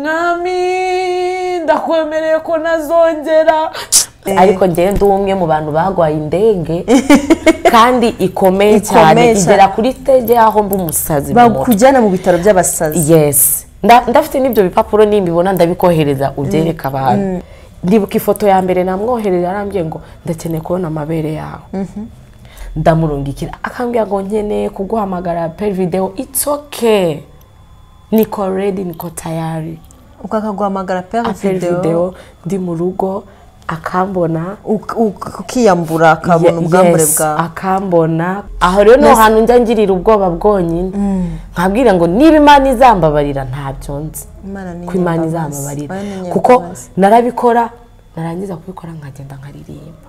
mwami ndakwemereye ko nazongera ariko njyewe ndi umwe mu bantu bagwaye indege kandi ikomeye cyane Ikomeye cyane. igera kuri stage y'aho mba umusazi mu mutwe bakujyana mu bitaro by'abasazi yesi Nda- ndafite n'ibyo bipapuro nimbibona ndabikohereza ubyereka abantu ndibuka ifoto ya mbere namwoherera arambye ngo ndakeneye kubona amabere yawe ndamurungikira akambwira ngo nkeneye kuguhamagara peri videwo it's okay niko redi niko tayari ukakaguhamagara peri peri videwo videwo ndi mu rugo akambona uk- uk- ukiyambura akabona Ye- ubwambure yes, bwawe akambona aho rero niho hantu njya ngirira ubwoba bwonyine nkabwira ngo niba imana izambabarira ntabyo nzi Imana ni ko imana inyambabazi. izambabarira Imana ni kuko inyambabazi. narabikora narangiza kubikora nkagenda nkaririmba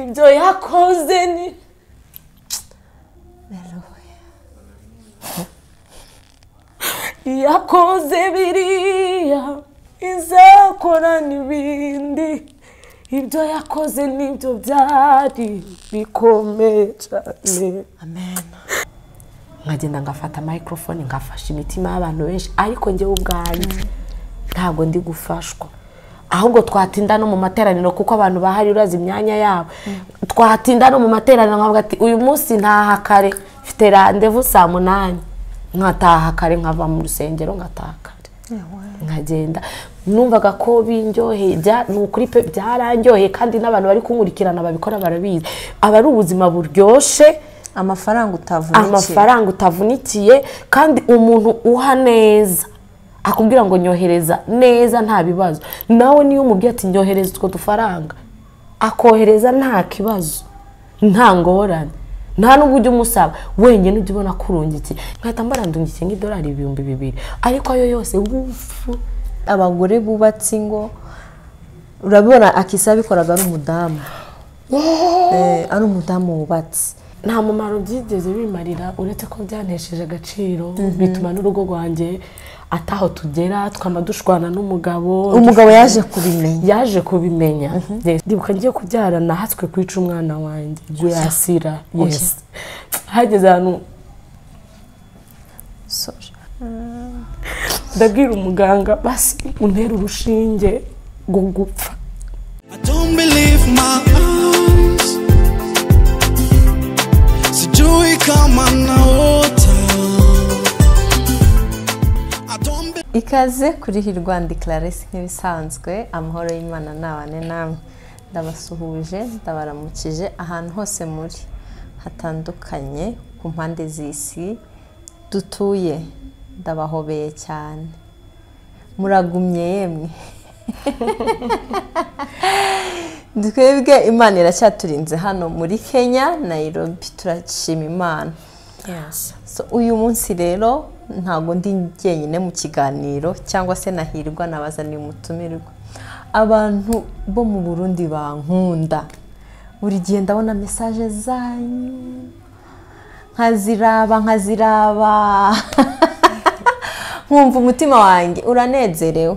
ibyo yakoze ni yakoze biriya izakora n'ibindi ibyo yakoze nibyo byari bikomeye cyane amen nkagenda ngafata microphone ngafasha imitima y'abantu benshi ariko njyewe ubwanjye ntabwo ndi gufashwa ahubwo twatinda no mu materaniro kuko abantu bahari urazi imyanya yabo twatinda no mu materaniro nkavuga ati uyu munsi ntaha kare mfite randevu saa munani nkataha kare nkava mu rusengero ngataha kare nkagenda numvaga ko binjyoheye bya- ni ukuri pe byarandyoheye kandi n'abantu bari kunkurikirana babikora barabizi aba ari ubuzima buryoshye amafaranga utavunikiye amafaranga utavunikiye kandi umuntu uha neza akubwira ngo nyohereza neza nta bibazo nawe niyo umubwiye ati nyohereza utwo dufaranga akohereza nta kibazo nta ngorane nta n'ubwo ujya umusaba wenyine ujya ubona ko urungikiye nkahita mbarandungikiye nk'idolari ibihumbi bibiri ariko ayo yose wufu abagore bubatse ingo urabibona akisa abikoraga ari umudamu Eh, ari umudamu wubatse nta mumaro byigeze bimarira uretse ko byanesheje agaciro bituma n'urugo rwanjye ataho tugera twama dushwana n'umugabo umugabo yaje kubimenya yaje kubimenya Yes. ndibuka ngiye kubyara nahatswe kwica umwana wanjye yasira yes hageze ahantu Sorry. ndabwira umuganga basi untera urushinge rwo gupfa I don't believe my eyes. Sijui kama naota. I don't be- ikaze kuri hirwa ndi clarisse nk'ibisanzwe amahoro y'imana nabane namwe ndabasuhuje ndabaramukije ahantu hose muri hatandukanye ku mpande z'isi dutuye ndabahobeye cyane muragumye yemwe twebwe imana iracyaturinze hano muri kenya nayirobi turashima imana So, uyu munsi rero ntabwo ndi jyenyine mu kiganiro cyangwa se nahirwa nabazaniye umutumirwa abantu bo mu burundi bankunda buri gihe ndabona mesaje zanyu nkaziraba nkaziraba nkumva umutima wanjye uranezerewe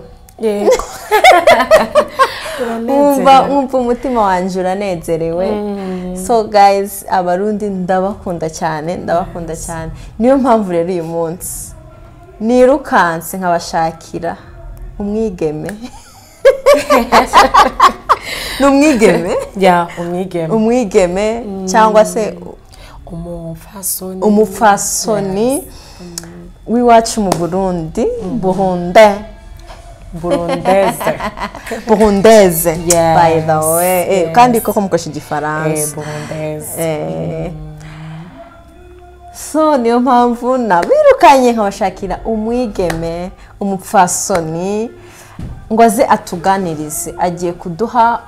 nkumva nkumva umutima wanjye uranezerewe so guys abarundi ndabakunda cyane ndabakunda cyane niyo mpamvu rero uyu munsi nirukanse nkabashakira umwigeme ni umwigeme ya umwigeme umwigeme cyangwa se umufasoni umupfasoni w'iwacu mu burundi burunde burundeze burundeze Yes, by the way Eh, yes. kandi koko mukoresha Eh, igifaransa burundeze Eh, so niyo mpamvu nabirukanye nkabashakira umwigeme umupfasoni ngo aze atuganirize agiye kuduha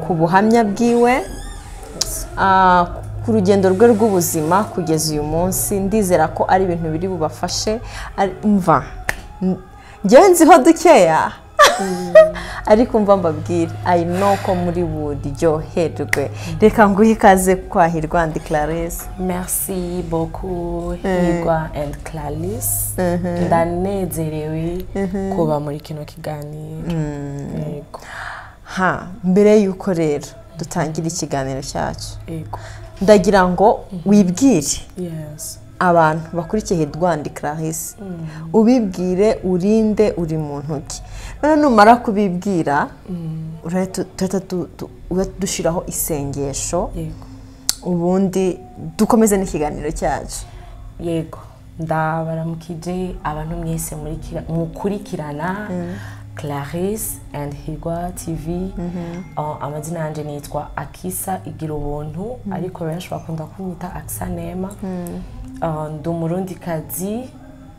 ku buhamya bwiwe ah, ku rugendo rwe rw'ubuzima kugeza uyu munsi ndizera ko ari ibintu biri bubafashe Ari- mva ngewe nziho dukeya ariko mva mbabwire i know ko muri buryoherwe reka nguhe ikaze kwa hirwandi clarisse merci beaucoup hirwa and clarisse ndanezerewe kuba muri kino kiganiro yego ha mbere y'uko rero dutangira ikiganiro cyacu yego ndagira ngo wibwire yes abantu bakurikiye Edward Clarisse ubibwire urinde uri mu ntoki noneho numara kubibwira urahita tuhita tu- tu- uhita dushyiraho isengesho yego ubundi dukomeze n'ikiganiro cyacu yego ndabaramukije abantu mwese murikira- mukurikirana clarisse and higwa tv Uh, amazina yanjye nitwa akisa igira ubuntu ariko benshi bakunda kumwita akisa nema Uh, ndi umurundikazi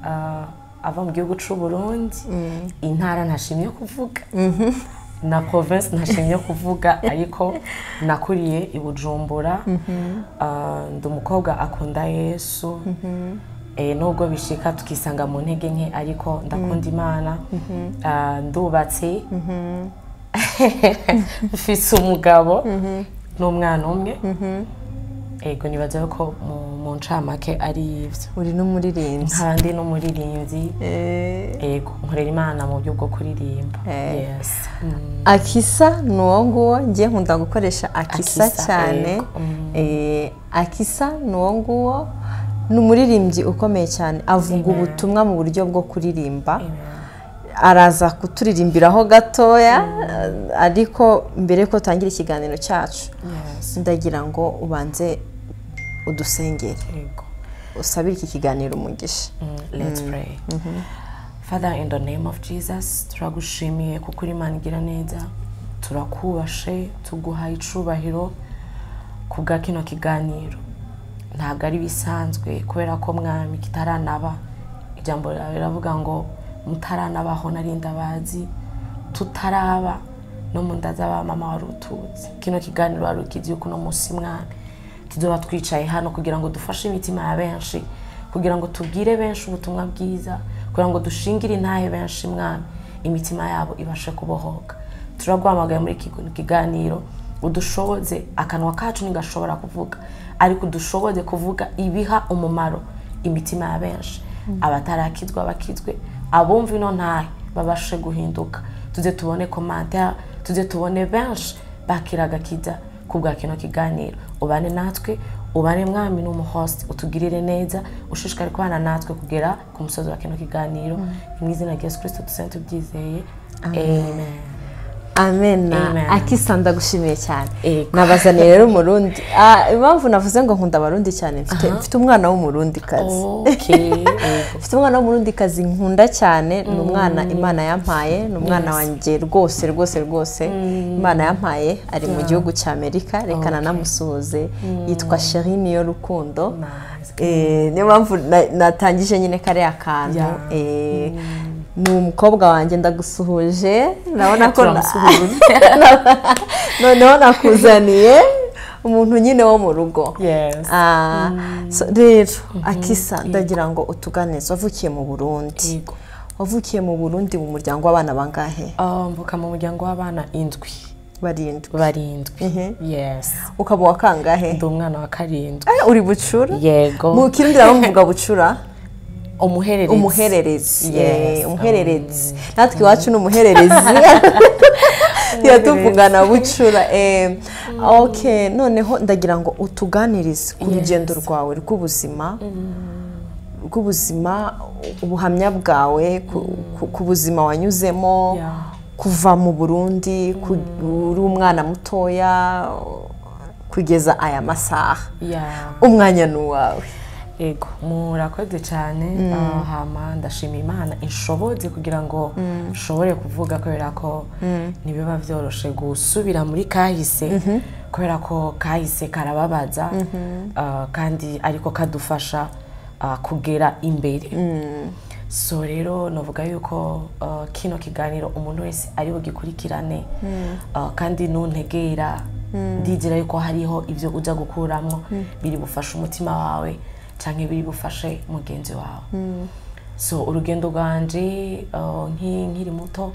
uh, ava mu gihugu cy'uburundi intara ntashimye kuvuga na province ntashimye kuvuga ariko nakuriye i bujumbura Ah, ndi umukobwa akunda yesu Eh, nubwo bishika tukisanga mu ntege nke ariko ndakunda imana Ah, ndubatse mfise umugabo n'umwana umwe yego nibaza ko mu- mu ncamake ari ibyo uri n'umuririmbyi nkaba ndi n'umuririmbyi Eh, yego nkorera imana mu buryo bwo kuririmba Eh. yes akisa ni uwo nguwo njye nkunda gukoresha Akisa, akisa cyane yego. Mm. Eh, akisa ni uwo nguwo ni umuririmbyi ukomeye cyane avuga ubutumwa mu buryo bwo kuririmba araza kuturirimbiraho gatoya ariko mbere yuko dutangira ikiganiro cyacu yes ndagira ngo ubanze udusengere yego usabire iki kiganiro umugisha Mm, let's pray father in the name of jesus turagushimiye kuko uri imana igira neza turakubashe tuguhaye icubahiro ku bwa kino kiganiro ntabwo ari ibisanzwe kubera ko mwami kitaranaba ijambo ryawe riravuga ngo mutaranabaho narinda abazi tutaraba no mu nda z'abamama wari utuzi kino kiganiro wari ukigiye kuno munsi mwami tuzoba twicaye hano kugira ngo dufashe imitima ya benshi kugira ngo tubwire benshi ubutumwa bwiza kugira ngo dushingire intahe benshi mwami imitima yabo ibashe kubohoka turagwamagaye muri iki kiganiro udushoboze akanwa kacu ntigashobora kuvuga ariko udushoboze kuvuga ibiha umumaro imitima ya benshi abatarakizwa bakizwe abumva ino ntahe babashe guhinduka tuze tubone komantara tuze tubone benshi bakira agakiza ku bwa kino kiganiro ubane natwe ubane mwami n'umuhosi utugirire neza ushishikare kubana natwe kugera ku musozi wa kino kiganiro mu izina rya yesu kirisito dusane tubyizeye amen amena Amen. akisa ndagushimiye cyane Ego. nabazaniye rero umurundi Ah, impamvu navuze ngo nkunda abarundi cyane mfite mfite umwana w'umurundi kazi okay yego. mfite umwana w'umurundi kazi nkunda cyane ni umwana imana yampaye ni umwana wanjye rwose rwose rwose imana yampaye ari mu gihugu cya amerika reka nanamusuhuze yitwa sheri niyo rukundo Nice. Eh, niyo mpamvu na- natangije nyine kariya kantu Yeah. Eh, ni umukobwa wanjye ndagusuhuje urabona ko na- Turamusuhuje. noneho nakuzaniye umuntu nyine wo mu rugo Yes. Ah, so rero akisa ndagira ngo utuganize wavukiye mu burundi Yego. wavukiye mu burundi mu muryango w'abana bangahe Ah, mvuka mu muryango w'abana indwi barindwi barindwi Mhm. yes ukaba uwa kangahe ndi umwana wa karindwi Eh, uri bucura mu yego kindi bamuvuga bucura umuhererezi umuhererezi Yes. Eh, umuhererezi natwe iwacu ni umuhererezi yatuvugana bucura Eh, ok noneho ndagira ngo utuganirize ku rugendo rwawe rw'ubuzima rw'ubuzima ubuhamya bwawe ku- ku- ku buzima wanyuzemo Yeah. kuva mu burundi ku- uri umwana mutoya kugeza aya masaha ya umwanya ni uwawe yego murakoze cyane Ah, hama ndashima imana inshobotse kugira ngo nshobore kuvuga kubera ko ntibiba byoroshye gusubira muri kahise kubera ko kahise karababaza Ah, kandi ariko kadufasha ah, kugera imbere so rero navuga yuko uh, kino kiganiro umuntu wese ari bugikurikirane uh, kandi ntuntegera ndizera yuko hariho ibyo ujya gukuramo biri bufashe umutima wawe cyangwa biri bufashe mugenzi wawe so urugendo rwanje uh, nki- nkiri muto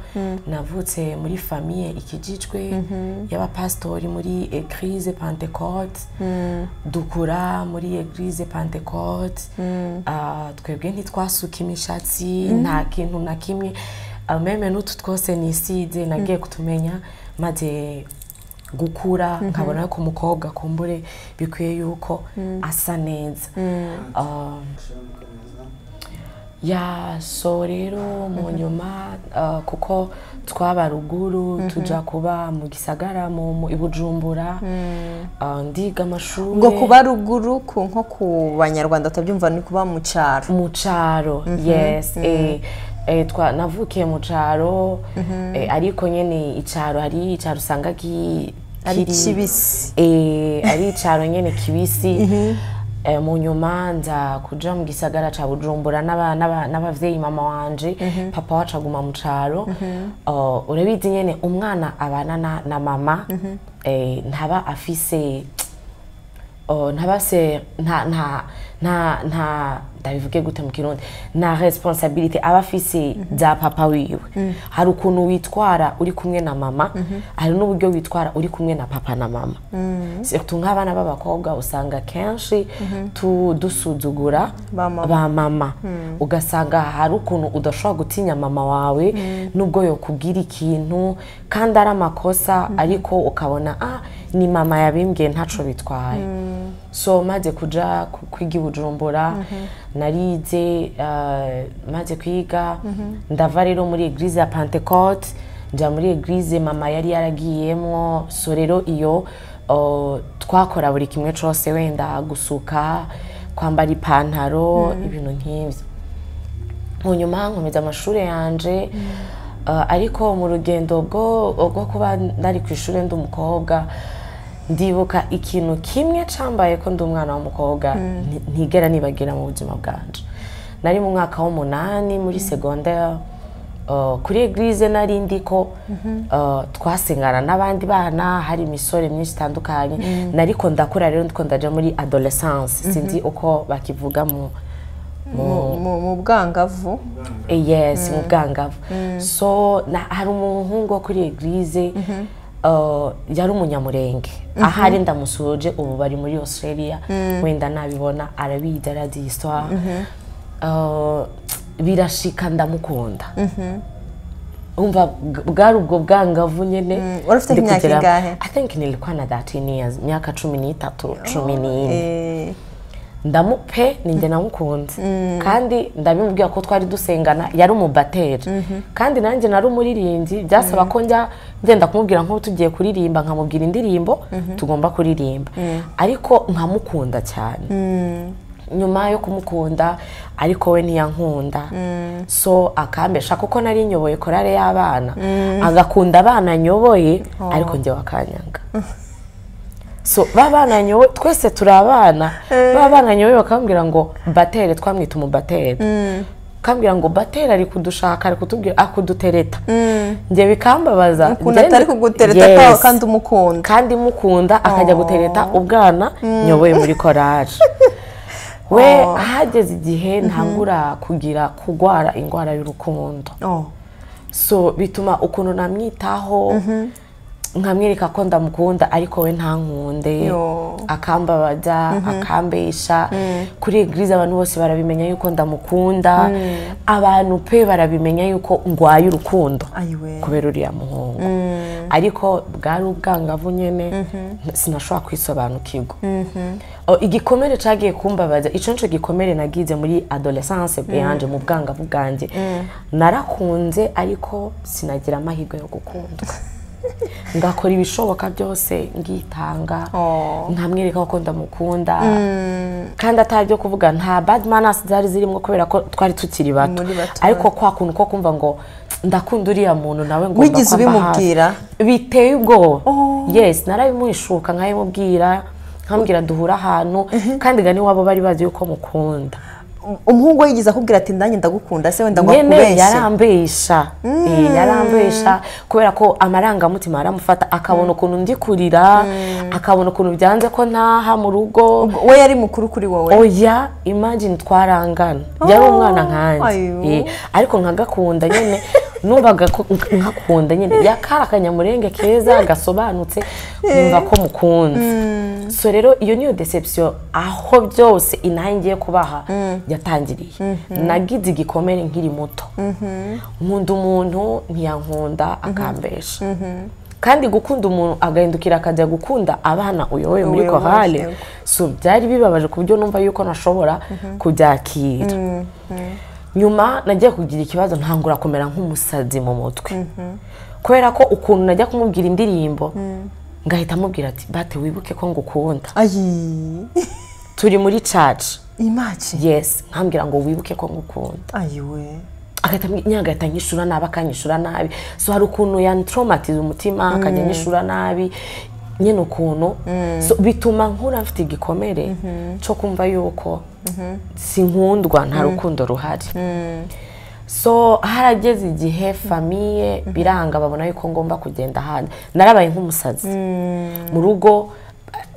navutse muri famiye ikijijwe y'abapasitori muri eglise pentecote dukura muri eglise pentecote Ah, twebwe ntitwasuka imishatsi nta kintu na kimwe Ah, meme n'utu twose ni iside nagiye kutumenya maze gukura nkabona ko umukobwa akumbure bikwiye yuko asa neza Ah, ya so rero mu nyuma ah, kuko twaba ruguru tujya kuba mu gisagara mu mu- i bujumbura ah, ndiga amashuri ubwo kuba ruguru ku nko ku banyarwanda utabyumva ni kuba mu cyaro mu cyaro yes eh, eh, twa- navukiye mu cyaro eh, ariko nyine icyaro hari icyaro usanga ki- ari kiri- kibisi Eh, ari icyaro nyine kibisi Eh, mu nyuma nza kuja mu gisagara ca bujumbura n'aba- n'aba- n'abavyeyi mama wanje papa wacu aguma mu caro Oh, urabizi nyene umwana abana na, na mama eh, ntaba afise oh, ntabase nta nta nta nta ndabivuge gute mu kirundi nta responsibility aba afise za papa wiwe hari ukuntu witwara uri kumwe na mama hari n'uburyo witwara uri kumwe na papa na mama surtout nk'abana b'abakobwa usanga kenshi tu- dusuzugura Ba mama. ba mama ugasanga hari ukuntu udashobora gutinya mama wawe nubwo yokubwira ikintu kandi ari amakosa ariko ukabona ah ni mama yabimbwiye ntaco bitwaye so maze kuja ku- kwiga i bujumbura narize uh, maze kwiga ndava rero muri eglise ya pentecote nja muri eglise mama yari yaragiyemwo so rero iyo uh, twakora buri kimwe cose wenda gusuka kwambara ipantaro ibintu nk'ibyo mu nyuma nkomeza amashuri yanje Uh, ariko mu rugendo bwo bwo kuba ndari ku ishuri ndi umukobwa ndibuka ikintu kimwe cyambaye ko ndi umwana w'umukobwa nti- ntigera nibagira mu buzima bwanje nari mu mwaka w'umunani muri segondaire uh, kuri eglise nari ndiko uh, twasengana n'abandi bana hari imisore myinshi itandukanye nariko ndakura rero ndiko ndaja muri adolescence sinzi uko bakivuga mu mu- mu- mu bwangavu yes mu bwangavu so na- hari umuhungu wo kuri eglise uh, yari umunyamurenge ahari ndamusuje ubu bari muri australia wenda nabibona arabizi arazi histoire Uh, birashika ndamukunda umva bw- bwari ubwo bwangavu nyine Wari ufite ndi imyaka kugera- ingahe? i think nilikuwa na 13 years myaka cumi n'itatu cumi n'ine Eh, ndamupe ninjye namukunze kandi ndabimubwira ko twari dusengana yari umubateri kandi nanjye nari umuririmbyi byasaba ko njya ngenda kumubwira nk'ubu tugiye kuririmba nkamubwira indirimbo tugomba kuririmba ariko nkamukunda cyane nyuma yo kumukunda ariko we ntiyankunda so akambesha kuko nari nyoboye korale y'abana agakunda abana nyoboye ariko njye wakanyanga so ba bana nyowe twese turi abana ba bana nyowe bakambwira ngo batere twamwita umubatere kambwira ngo batere ari kudushaka ari kutubwira akudutereta njye bikambabaza ukuntu njye- atari kugutereta Yes. ka- kandi umukunda kandi mukunda akajya gutereta ubwana nyoboye muri korari we ahageze igihe ntangura kugira kugwara indwara y'urukundo Oh, so bituma ukuntu namwitaho nkamwereka ko ndamukunda ariko we ntankunde Yo. akambabaza akambesha kuri eglise abantu bose barabimenya yuko ndamukunda abantu pe barabimenya yuko ngwaye urukundo ayiwe kubera uriya muhungu ariko bwari ubwangavu nyine sinashobora kwisobanukirwa O, igikomere cyagiye kumbabaza icyo nicyo gikomere nagize muri adolescence bwanjye mu bwangavu bwanjye narakunze ariko sinagira amahirwe yo gukunda ngakora ibishoboka byose ngitanga Oh. nkamwereka ko ndamukunda kandi ataryo kuvuga nta bad manners zari zirimo kubera ko twari tukiri bato Muri bato. ariko kwa kuntu ko kumva ngo ndakunda uriya muntu nawe ngo Wigeze ubimubwira? biteye ubwoba yes narabimuhishuka nkabimubwira nkambwira duhura ahantu kandi ga niwabo bari bazi yuko mukunda umuhungu we yigeze akubwira ati ndanjye ndagukunda se wenda ngo nyene akubeshye yarambesha Eh, yarambesha kubera ko amarangamutima aramufata akabona ukuntu ndi kurira akabona ukuntu byanze ko ntaha mu rugo we yari mukuru kuri wowe oya imagine twarangana yari umwana nkanjye ayo. Eh, ariko nkagakunda nyine numvaga ko nk- nkakunda nyine yakari akanyamurenge keza gasobanutse numva ko mukunze so rero iyo niyo deception aho byose inaha ngiye kubaha yatangiriye nagize igikomere nkiri muto nkunda umuntu ntiyankunda akambesha kandi gukunda umuntu agahindukira akajya gukunda abana uyoboye muri Uyoboye, korale yego. so byari bibabaje ku buryo numva yuko nashobora kubyakira nyuma nagiye kugira ikibazo ntangura kumera nk'umusazi mu mutwe kubera ko ukuntu najya kumubwira indirimbo ngahita amubwira ati bate wibuke ko ngukunda ayi turi muri caca imaci yesi nkambwira ngo wibuke ko ngukunda ayiwe agahita ambwi- nyine agahita anyishura nabi akanyishura nabi so hari ukuntu yantromatiza umutima akajya anyishura nabi nyine ukuntu so, bituma nkura mfite igikomere cyo kumva yuko sinkundwa nta rukundo ruhari so harageze igihe famiye biranga babona yuko ngomba kugenda ahandi narabaye nk'umusazi mu rugo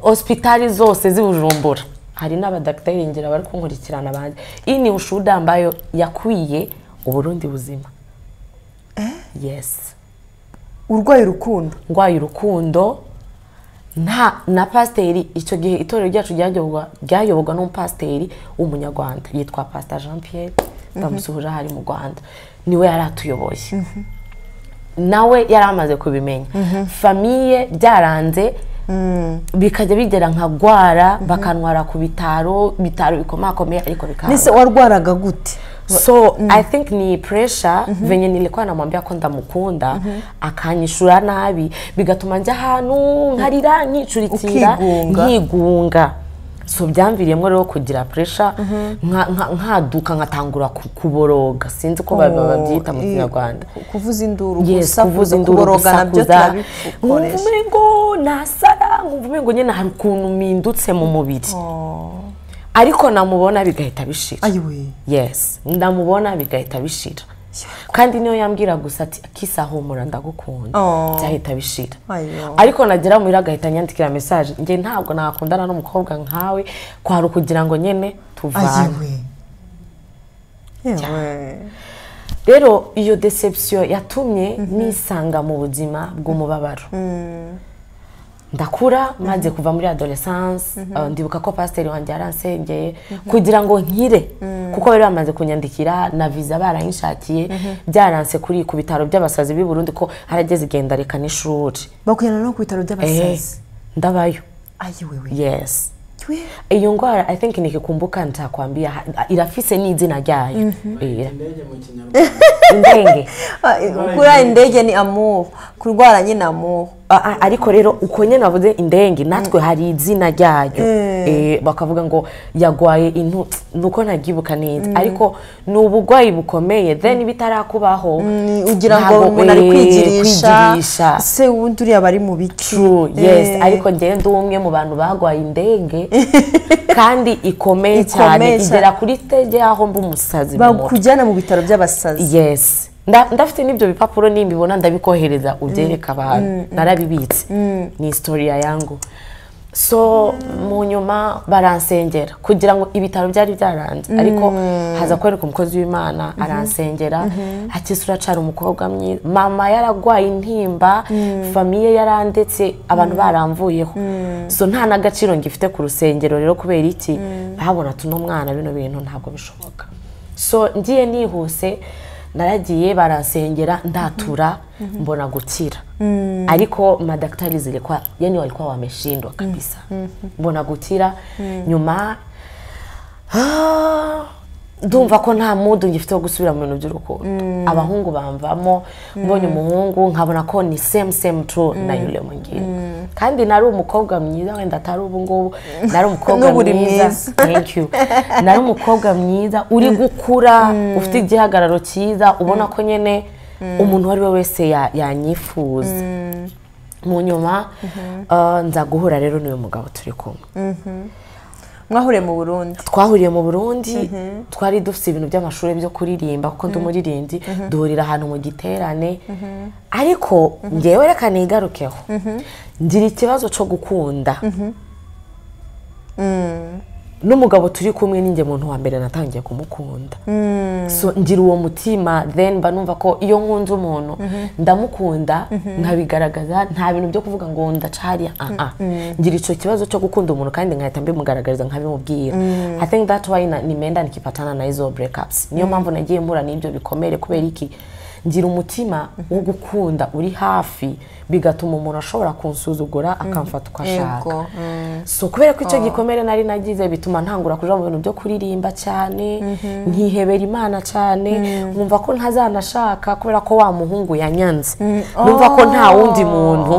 hosipitali zose zibujumbura hari n'abadagiteri ngira bari kunkurikirana banjye iyi ni ushuda ambayo yakwiye uburundi buzima yesi urwaye urukundo ndwaye urukundo nta na pasiteri icyo gihe itorero ryacu ryayoborwa ryayoborwa n'umupasiteri w'umunyarwanda yitwa pasita jean pierre ndamusuhuje aha ari mu rwanda niwe yari atuyoboye nawe yari amaze kubimenya famiye byaranze bikajya bigera nka rwara bakanwara ku bitaro ibitaro bikomakomeye ariko bikaba nese warwaraga gute so i think ni pressure venye nilikuwa namwambia ko ndamukunda akanyishura nabi bigatuma njya ahantu nkarira nkicurikira Ukigunga. nkigunga so byamviriyemo rero kugira pressure nka- nka- nkaduka nkatangura ku- kuboroga sinzi ko ba- ba- babyita mu Oh, kinyarwanda ku- kuvuza induru Yes, kuvuza induru kuboroga nabyo gusakuza nkumva turabikoresha umengo nasara nkumva umengo nyine hari ukuntu mpindutse mu mubiri ariko namubona bigahita bishira ayiwe yes ndamubona bigahita bishira kandi niyo yambwira gusa ati kisa humura ndagukunda Oh. byahita bishira Ayo. ariko nagera muhira agahita anyandikira message njye ntabwo nakundana n'umukobwa nkawe kwari ukugira ngo nyine tuvane ayiwe yewe rero iyo deception yatumye nisanga mu buzima bw'umubabaro ndakura maze kuva muri adolescence uh, ndibuka ko pasiteri wanjye yaransengeye kugira ngo nkire kuko bari bamaze kunyandikira na viza barayinshakiye byaranse kuri ku bitaro by'abasazi b'i Burundi ko harageze igenda reka n'ishuri bakujyana no ku bitaro Eh, by'abasazi ndabayo ayiwe we yes Twe. iyo ndwara i think nikikumbuka ntakwambia ha- irafise n'izina ryayo Eh, indege mu kinyarwanda indenge Ah, eh, kurara indege ni amubu kurwara nyine amubu A- a- ariko rero uko nyine bavuze indenge natwe hari izina ryayo Eh, bakavuga ngo yagwaye intu nuko ntagibuka neza ariko ni uburwayi bukomeye then bitarakubaho ugira ngo ntabwo, umuntu ari eh, kwigirisha kwigirisha. se wundi uriya bari mu biti True, yes Eh, ariko njyewe ndi umwe mu bantu bagwaye indege kandi ikomeye cyane Ikomeye cyane. igera kuri stage y'aho mba umusazi mu mutwe. bakujyana mu bitaro by'abasazi yes Nda- ndafite n'ibyo bipapuro nimbibona ndabikohereza ubyereka abantu narabibitse ni historia yangu so mu nyuma baransengera kugira ngo ibitaro byari byaranze ariko haza kwereka umukozi w'imana aransengera akisi uracara umukobwa mwiza mama yaragwaye intimba famiye yarandetse abantu baramvuyeho so nta n'agaciro ngifite ku rusengero rero kubera iki babona tuno mwana bino bintu ntabwo bishoboka so ngiye nihuse naragiye barasengera ndatura mbona gukira ariko madaktari zilikuwa yani walikuwa wameshindwa kabisa mbona gukira nyuma ah, ndumva ko nta mudu ngifite wo gusubira mu bintu by'urukundo abahungu bamvamo mbonye umuhungu nkabona ko ni same same true na yule mwingine kandi nari umukobwa mwiza wenda atari ubu ngubu nari umukobwa N'ubu uri mwiza mwiza. thank you nari umukobwa mwiza uri gukura ufite igihagararo cyiza ubona ko nyine umuntu uwo ari we wese ya- yanyifuza mu nyuma uh, nza guhura rero n'uyu mugabo turi kumwe mwahuriye mu burundi twahuriye mu burundi twari dufite ibintu by'amashuri byo kuririmba kuko ndi umuririmbyi duhurira ahantu mu giterane ariko ngewe reka nigarukeho ngira ikibazo cyo gukunda n'umugabo turi kumwe ninjye muntu wa mbere natangiye kumukunda so ngira uwo mutima then mba numva ko iyo nkunze umuntu ndamukunda nkabigaragaza nta bintu byo kuvuga ngo ndaca hariya ah ah ngira icyo kibazo cyo gukunda umuntu kandi nkahita mbimugaragariza nkabimubwira i think that why na- nimeenda nikipatana na hizo breakups niyo mpamvu nagiye mpura n'ibyo bikomere kubera iki ngira umutima wo gukunda uri hafi bigatuma umuntu ashobora kunsuzugura akamfata uko ashaka Yego, so kubera ko icyo gikomere nari nagize bituma ntangura kuja mu bintu byo kuririmba cyane nkihebera imana cyane nkumva ko ntazanashaka kubera ko wa muhungu yanyanze numva ko nta wundi muntu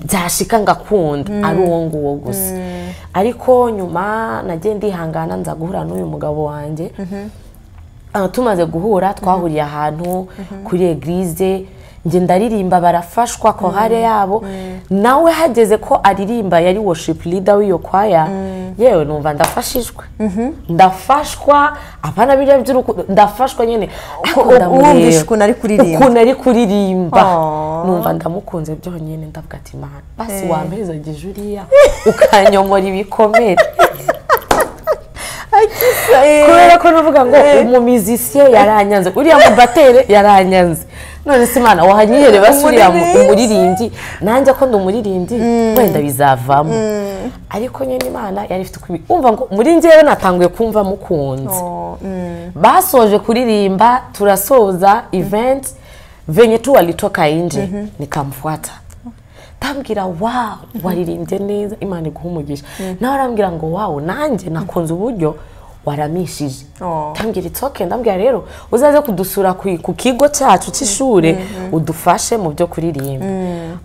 byashika ngakunda ari uwo nguwo gusa ariko nyuma nagiye ndihangana nza guhura n'uyu mugabo wanjye Ah, tumaze guhura twahuriye ahantu kuri egirize njye ndaririmba barafashwa kohare yabo nawe hageze ko aririmba yari worship leader w'iyo kwaya yewe numva ndafashijwe ndafashwa abana biriya by'urukundo ndafashwa nyine ariko Uko- ndamureba. wumvishe ukuntu ari kuririmba. ukuntu ari kuririmba Oh. numva ndamukunze byonyine ndavuga ati imana basi wampeza gije uriya ukanyomora ibikomere kubera ko navuga ngo umumizisiye yaranyanze uriya mubatere yaranyanze none se imana wahanyihere basuriya mu- Umuririmbyi. umuririmbyi nanjye ko ndi umuririmbyi wenda bizavamo ariko nyine imana yari ifite ukubi umva ngo muri njyewe natanguye kumva mukunze basoje kuririmba turasoza event venye tu walitoka inje nikamfuata ndambwira wawu waririmbye neza imana iguha umugisha nawe arambwira ngo wawu nanjye nakunze uburyo waramishije Oh. ndambwira itoke ndambwira rero uzaze kudusura ku ku kigo cyacu cy'ishuri udufashe mu byo kuririmba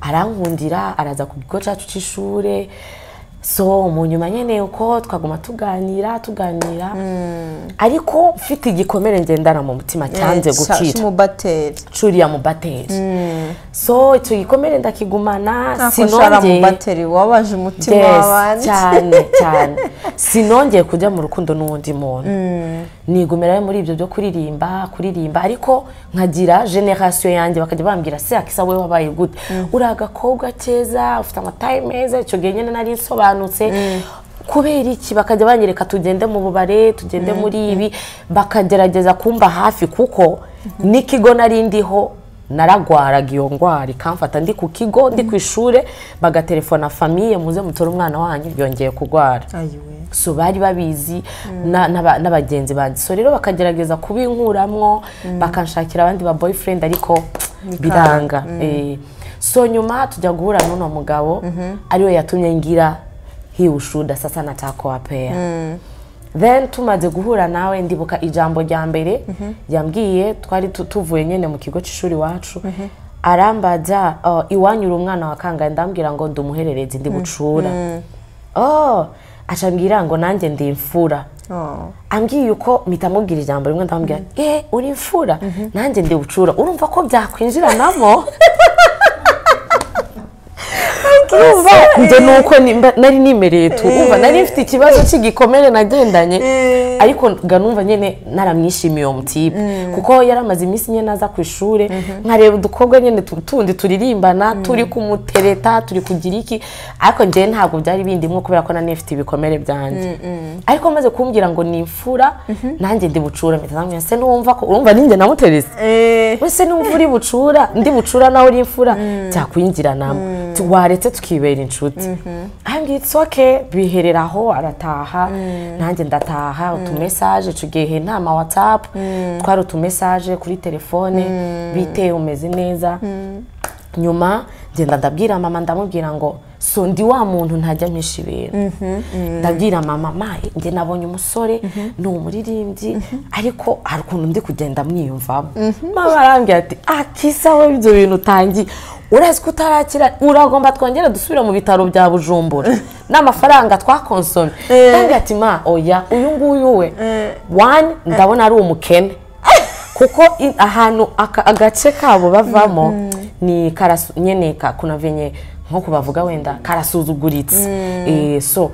arankundira araza ku kigo cyacu cy'ishuri so mu nyuma nyine uko twaguma tuganira tuganira ariko mfite igikomere ngendana mu mutima cyanze gukira umubateri curiya mubateri so icyo gikomere ndakigumana akoshara mu sinongeye bateri wabaje umutima Yes, w'abandi cyane cyane sinongeye kujya mu rukundo n'undi muntu nigumira muri ibyo byo kuririmba kuririmba ariko nkagira generasiyo yanjye bakajya bambwira se akisa wowe wabaye gute uri agakobwa keza ufite amataye meza icyo gihe nyine nari nsobanutse kubera iki bakajya banyereka tugende mu bubare tugende muri ibi bakagerageza kumba hafi kuko n'ikigo nari ndiho naragwaraga iyo ndwara ikamfata ndi ku kigo ndi ku ishuri bagatelefona famiye muze mutore umwana wanyu yongeye kurwara Ayiwe. so bari babizi na- n'aba- n'abagenzi banjye so rero bakagerageza kubinkuramwo bakanshakira abandi ba boyfriend ariko biranga Eh, so nyuma tujya guhura n'uno mugabo ariwe yatumye ngira hiwushuda sasa natako wapea then tumaze guhura nawe ndibuka ijambo rya mbere yambwiye twari tu- tuvuye nyine mu kigo cy'ishuri iwacu arambaza "Oh, iwanyu uri umwana wa kangahe ndambwira ngo ndi umuhererezi ndi bucura oh acambwira ngo nanjye ndi imfura Oh. ambwiye uko mpita amubwira ijambo rimwe ndamubwira eh uri imfura nanjye ndi bucura urumva ko byakwinjiranamo urumva njye nuko nimba- nari nimereye tu urumva nari mfite ikibazo cy'igikomere nagendanye ariko ga numva nyine naramwishimiye uwo mutipe kuko yari amaze iminsi nyine aza ku ishuri nkareba udukobwa nyine tu- tundi turirimbana turi kumutereta turi kugira iki ariko njyewe ntabwo byari bindimwo kubera ko nani mfite ibikomere byanjye ariko maze kumbwira ngo ni imfura nanjye ndi bucura mpita namubwira, se n'uwumva ko urumva ninjye namuterese Eh, ese n'umva uri bucura ndi bucura nawe uri imfura byakwinjiranamo Tu- waretse tukibera inshuti ahambwira it's okay bihereraho arataha nanjye ndataha utumesaje tugihe nama whatsapp twari utumesaje kuri telefone bite umeze neza nyuma ngenda ndabwira mama ndamubwira ngo so ndi wa muntu ntajya mpisha ibintu ndabwira mama mayi njye nabonye umusore ni umuririmbyi ariko hari ukuntu ndi kugenda mwiyumvamo mama arambwira ati akisa we ibyo bintu utangiye urazi ko utarakira uragomba twongere dusubire mu bitaro bya bujumbura n'amafaranga twakonsomye ndabwira ati ma oya uyu nguyu we wani ndabona ari umukene kuko i- ahantu aka- agace kabo bavamo ni karasu nyene ka- kuna venye nko bavuga wenda karasuzuguritse Eh, so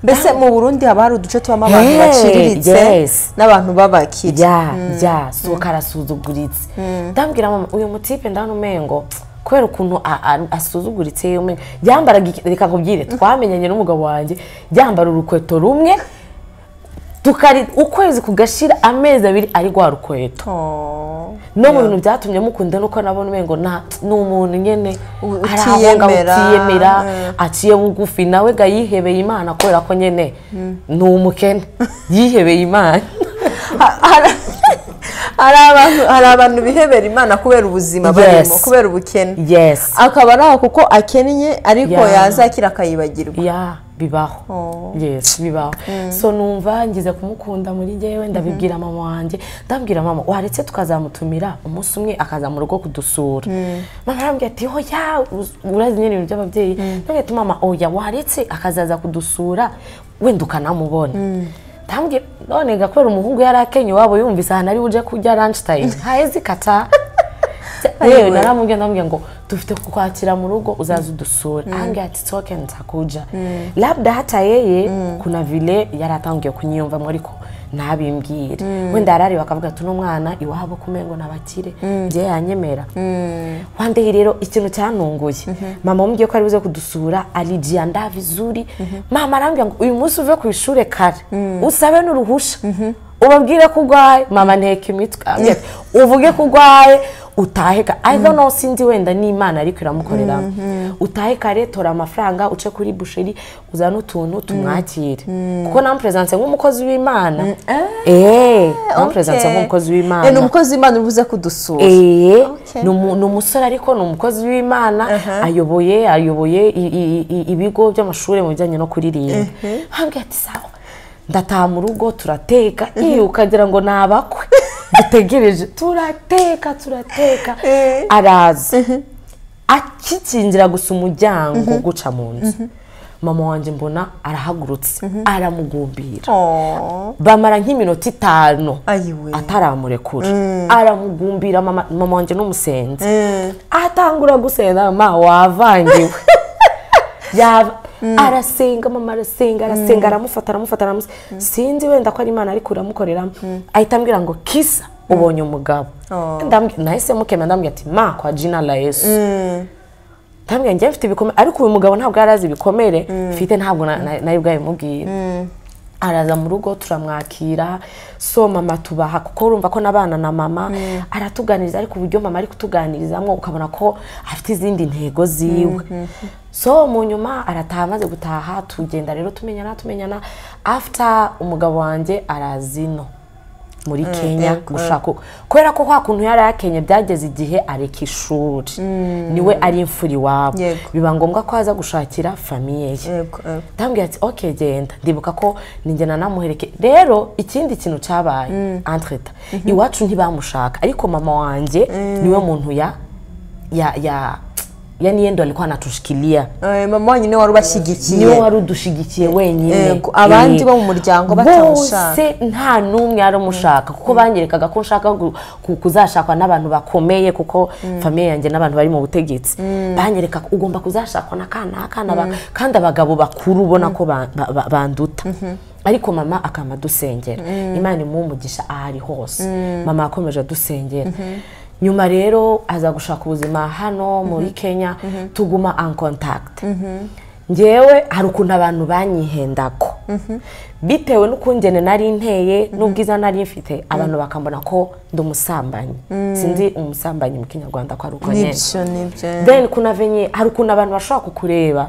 mbese mu burundi haba hari uduce tubamo abantu Hey, baciriritse yes. n'abantu b'abakire rya rya so karasuzuguritse ndambwira mama uyu mutipe ndabona umengo kubera ukuntu a- a- asuzuguritse umengo yambaraga iki- reka nkubwire twamenyanye n'umugabo wanjye yambara urukweto rumwe tukari ukwezi kugashira amezi abiri ari rwa rukweto Oh. no mu bintu byatumye mukunda nuko nabona umengo na ni umuntu nyene U- ari aho ngaho utiyemera, utiyemera aciye bugufi nawe ga yihebeye imana kubera ko nyene ni umukene yihebeye imana Ha- hari- hari abantu hari abantu bihebera imana kubera ubuzima barimo Yes. kubera ubukene yesi akaba ari aho kuko akennye ariko Yeah. yazakira akayibagirwa ya bibaho yesi bibaho so numva ngize kumukunda muri njyewe ndabibwira mama wanjye ndabwira mama waretse tukazamutumira umunsi umwe akaza mu rugo kudusura mama arambwira ati hoya urazi nyine ibintu by'ababyeyi ndabwira ati mama oya waretse akazaza kudusura wenda ukanamubona ndambwira none gakora umuhungu yari akenye iwabo yumvise ahantu ari buje kurya lunch time haheze ikata yewe Aywe. naramubwiye ndamubwiye ngo dufite kukwakira mu rugo uzaza udusura anambwira ati soke ntakuja labda hata yeye kuna vile yari atangiye kunyiyumvamo ariko ntabimbwire wenda yarari bakavuga ati uno mwana iwabo kumengo nabakire njye yanyemera one day rero ikintu cyantunguye mama wambwiye ko ari buze kudusura alijianda vizuri mama arambwira ngo uyu munsi uve ku ishuri kare usabe n'uruhusha ubabwire ko urwaye mama nteka imitwe arambwira ati, uvuge ko urwaye utahe ka either no sinzi wenda n'imana ariko iramukorera utahe kare tora amafaranga uce kuri busheri uzane utuntu tumwakire kuko namuperezanse nk'umukozi w'imana eee namuperezanse Okay. nk'umukozi Eh, w'imana ni umukozi w'imana ubuze kudusura ee Okay. ni umu- ni umusore ariko ni umukozi w'imana Aha. ayoboye ayoboye i- i- i- ibigo by'amashuri mu bijyanye no kuririmba hambwira ati sawa ndataha mu rugo turateka iyo ukagira ngo ni abakwe dutegereje turateka turateka Eh. araza akikingira gusa umuryango guca mu nzu mama wanjye mbona arahagurutse aramugumbira Oh, bamara nk'iminota itanu ayiwe ataramurekura aramugumbira mama mama wanjye n'umusenzi atangura gusenga mama wavangiwe Yava- arasenga mama arasenga arasenga aramufata aramufata aramusenga sinzi wenda ko ari imana ariko uramukoreramo ahita ambwira ngo kisa ubonye umugabo Ndambwi- nahise mukemera ndambwira ati ma kwa jina la yesu ndambwira njye mfite ibikomere ariko uyu mugabo ntabwo yari azi ibikomere mfite ntabwo na- na- nari bwabimubwire araza mu rugo turamwakira so mama tubaha kuko urumva ko n'abana na mama aratuganiriza ariko uburyo mama ari kutuganirizamo ukabona ko afite izindi ntego ziwe so mu nyuma arataha amaze gutaha tugenda rero tumenyana tumenyana after umugabo wanjye arazino muri kenya yego. gushaka uko- kubera ko kwa kuntu yari yakenye byageze igihe areka ishuri niwe ari imfura iwabo Yego. biba ngombwa ko aza gushakira famiye ye Yego, yego. ndambwira ati ok genda ndibuka ko ninjye nanamuhereke rero ikindi kintu cyabaye entreta iwacu ntibamushaka ariko mama wanjye niwe muntu ya ya ya yani yendo alikuwa anatushikilia Eh, mama wanyu niwe wari ubashyigikiye niwe wari udushigikiye wenyine Yego, abandi Eh, bo mu muryango batamushaka. bose nta n'umwe yari umushaka kuko banyerekaga ko nshaka gu- ku- kuzashakwa n'abantu bakomeye kuko famiye yanjye n'abantu bari mu butegetsi banyereka ko ugomba kuzashakwa na kana kana ba- kandi abagabo bakuru ubona ko ba- ba- ba- banduta ariko mama akama adusengera imana imuha umugisha aho ari hose mama yakomeje adusengera nyuma rero aza gushaka ubuzima hano muri kenya tuguma an contact ngewe hari ukuntu abantu banyihendako bitewe n'ukungene nari nteye n'ubwiza nari mfite abantu bakambona ko ndi umusambanyi sinzi umusambanyi mu kinyarwanda ko ari uko nyine nibyo nibyo then kunavenye hari ukuntu abantu bashobora kukureba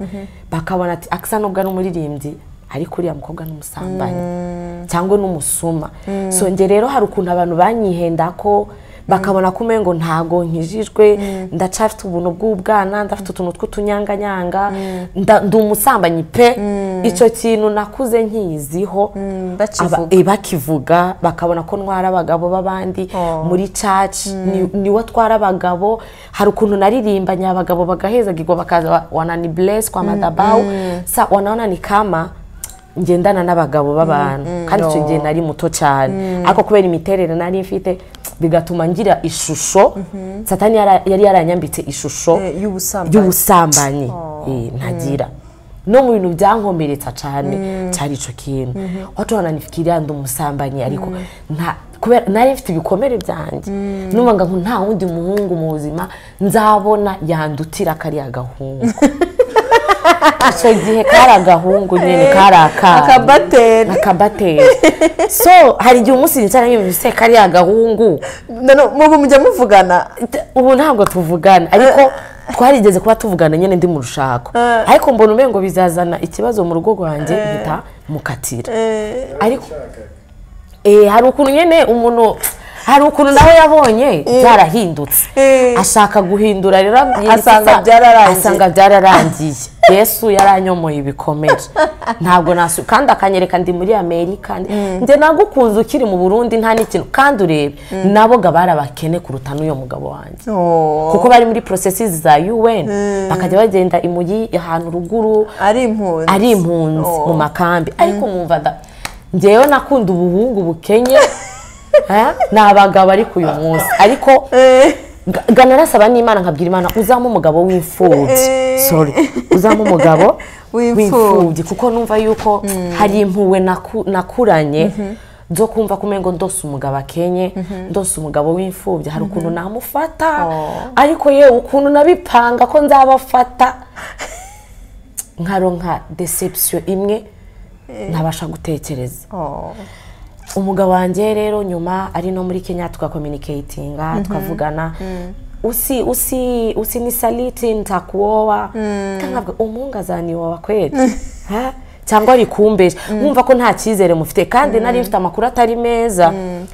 bakabona ati akisa nubwo ari umuririmbyi ariko uriya mukobwa ni umusambanyi cyangwa ni umusuma so njye rero hari ukuntu abantu banyihenda ko bakabona ko umengo ntago nkijijwe ndacafite ubuntu bw'ubwana ndafite utuntu tw'utunyanganyanga nda- ndi umusambanyi pe icyo kintu nakuze nkiyiziho bakivuga. Aba- eh, bakivuga bakabona ko ntwara abagabo b'abandi Oh. muri caci niwo atwara abagabo hari ukuntu naririmbanye abagabo bagahezagirwa bakaza wa- wanani bless kwa madabawu sa wanaona ni kama ngendana n'abagabo b'abantu kandi icyo gihe nari muto cyane ariko kubera imiterere nari mfite bigatuma ngira ishusho satani yara- yari yaranyambitse ishusho Eh, y'ubusambanyi. y'ubusambanyi Eh, ntagira no mu bintu byankomeretsa cyane cyari icyo kintu watu wananifikiria ndi umusambanyi ariko nta- kubera nari mfite ibikomere byanjye numvaga ngo nta wundi muhungu mu buzima nzabona yandutira kariya gahungu icyo gihe kari agahungu nyine kari akana akabateri akabateri so hari igihe umunsi nicara nk'ibise kariya gahungu None mubu mujya muvugana D- ubu ntabwo tuvugana ariko twarigeze kuba tuvugana nyine ndi mu rushako ariko mbona umengo bizazana ikibazo mu rugo rwanjye mpita mukatira ariko eh, hari ukuntu nyine umuntu hari ukuntu nawe yabonye byarahindutse Eh. ashaka guhindura rero yirika Asanga isa- byararangiye. asanga byararangiye yesu yaranyomoye ibikomere ntabwo nasu kandi akanyereka ndi muri amerika njye nagukunze ukiri mu burundi nta n'ikintu kandi urebe naboga bari abakene kuruta n'uyu mugabo wanjye Oh, kuko bari muri porosesi za un bakajya bagenda imugi ahantu ruguru ari impunzi ari impunzi Oh. mu makambi ariko mwumva da ngewe nakunda ubuhungu bukenye ha? ni abagabo ariko uyu munsi ariko Eh, ga- ga narasaba n'imana nkabwira imana uzamo umugabo w'imfubyi sorry uzamo umugabo W'imfubyi. w'imfubyi kuko numva yuko hari impuwe naku- nakuranye zo kumva ko umengo ndose umugabo akenye ndose umugabo w'imfubyi hari ukuntu namufata ariko yewe ukuntu nabipanga ko nzabafata nkaronka deception imwe ntabasha gutekereza oh. umugabo wanjye rero nyuma ari no muri kenya tugakominikeyitinga tukavugana usi usi usinisaliti ntakuwowa ntabwo umuhungu azaniwowa kweli Ha? cyangwa ari kumbesha mwumva ko nta cyizere mufite kandi nari mfite amakuru atari meza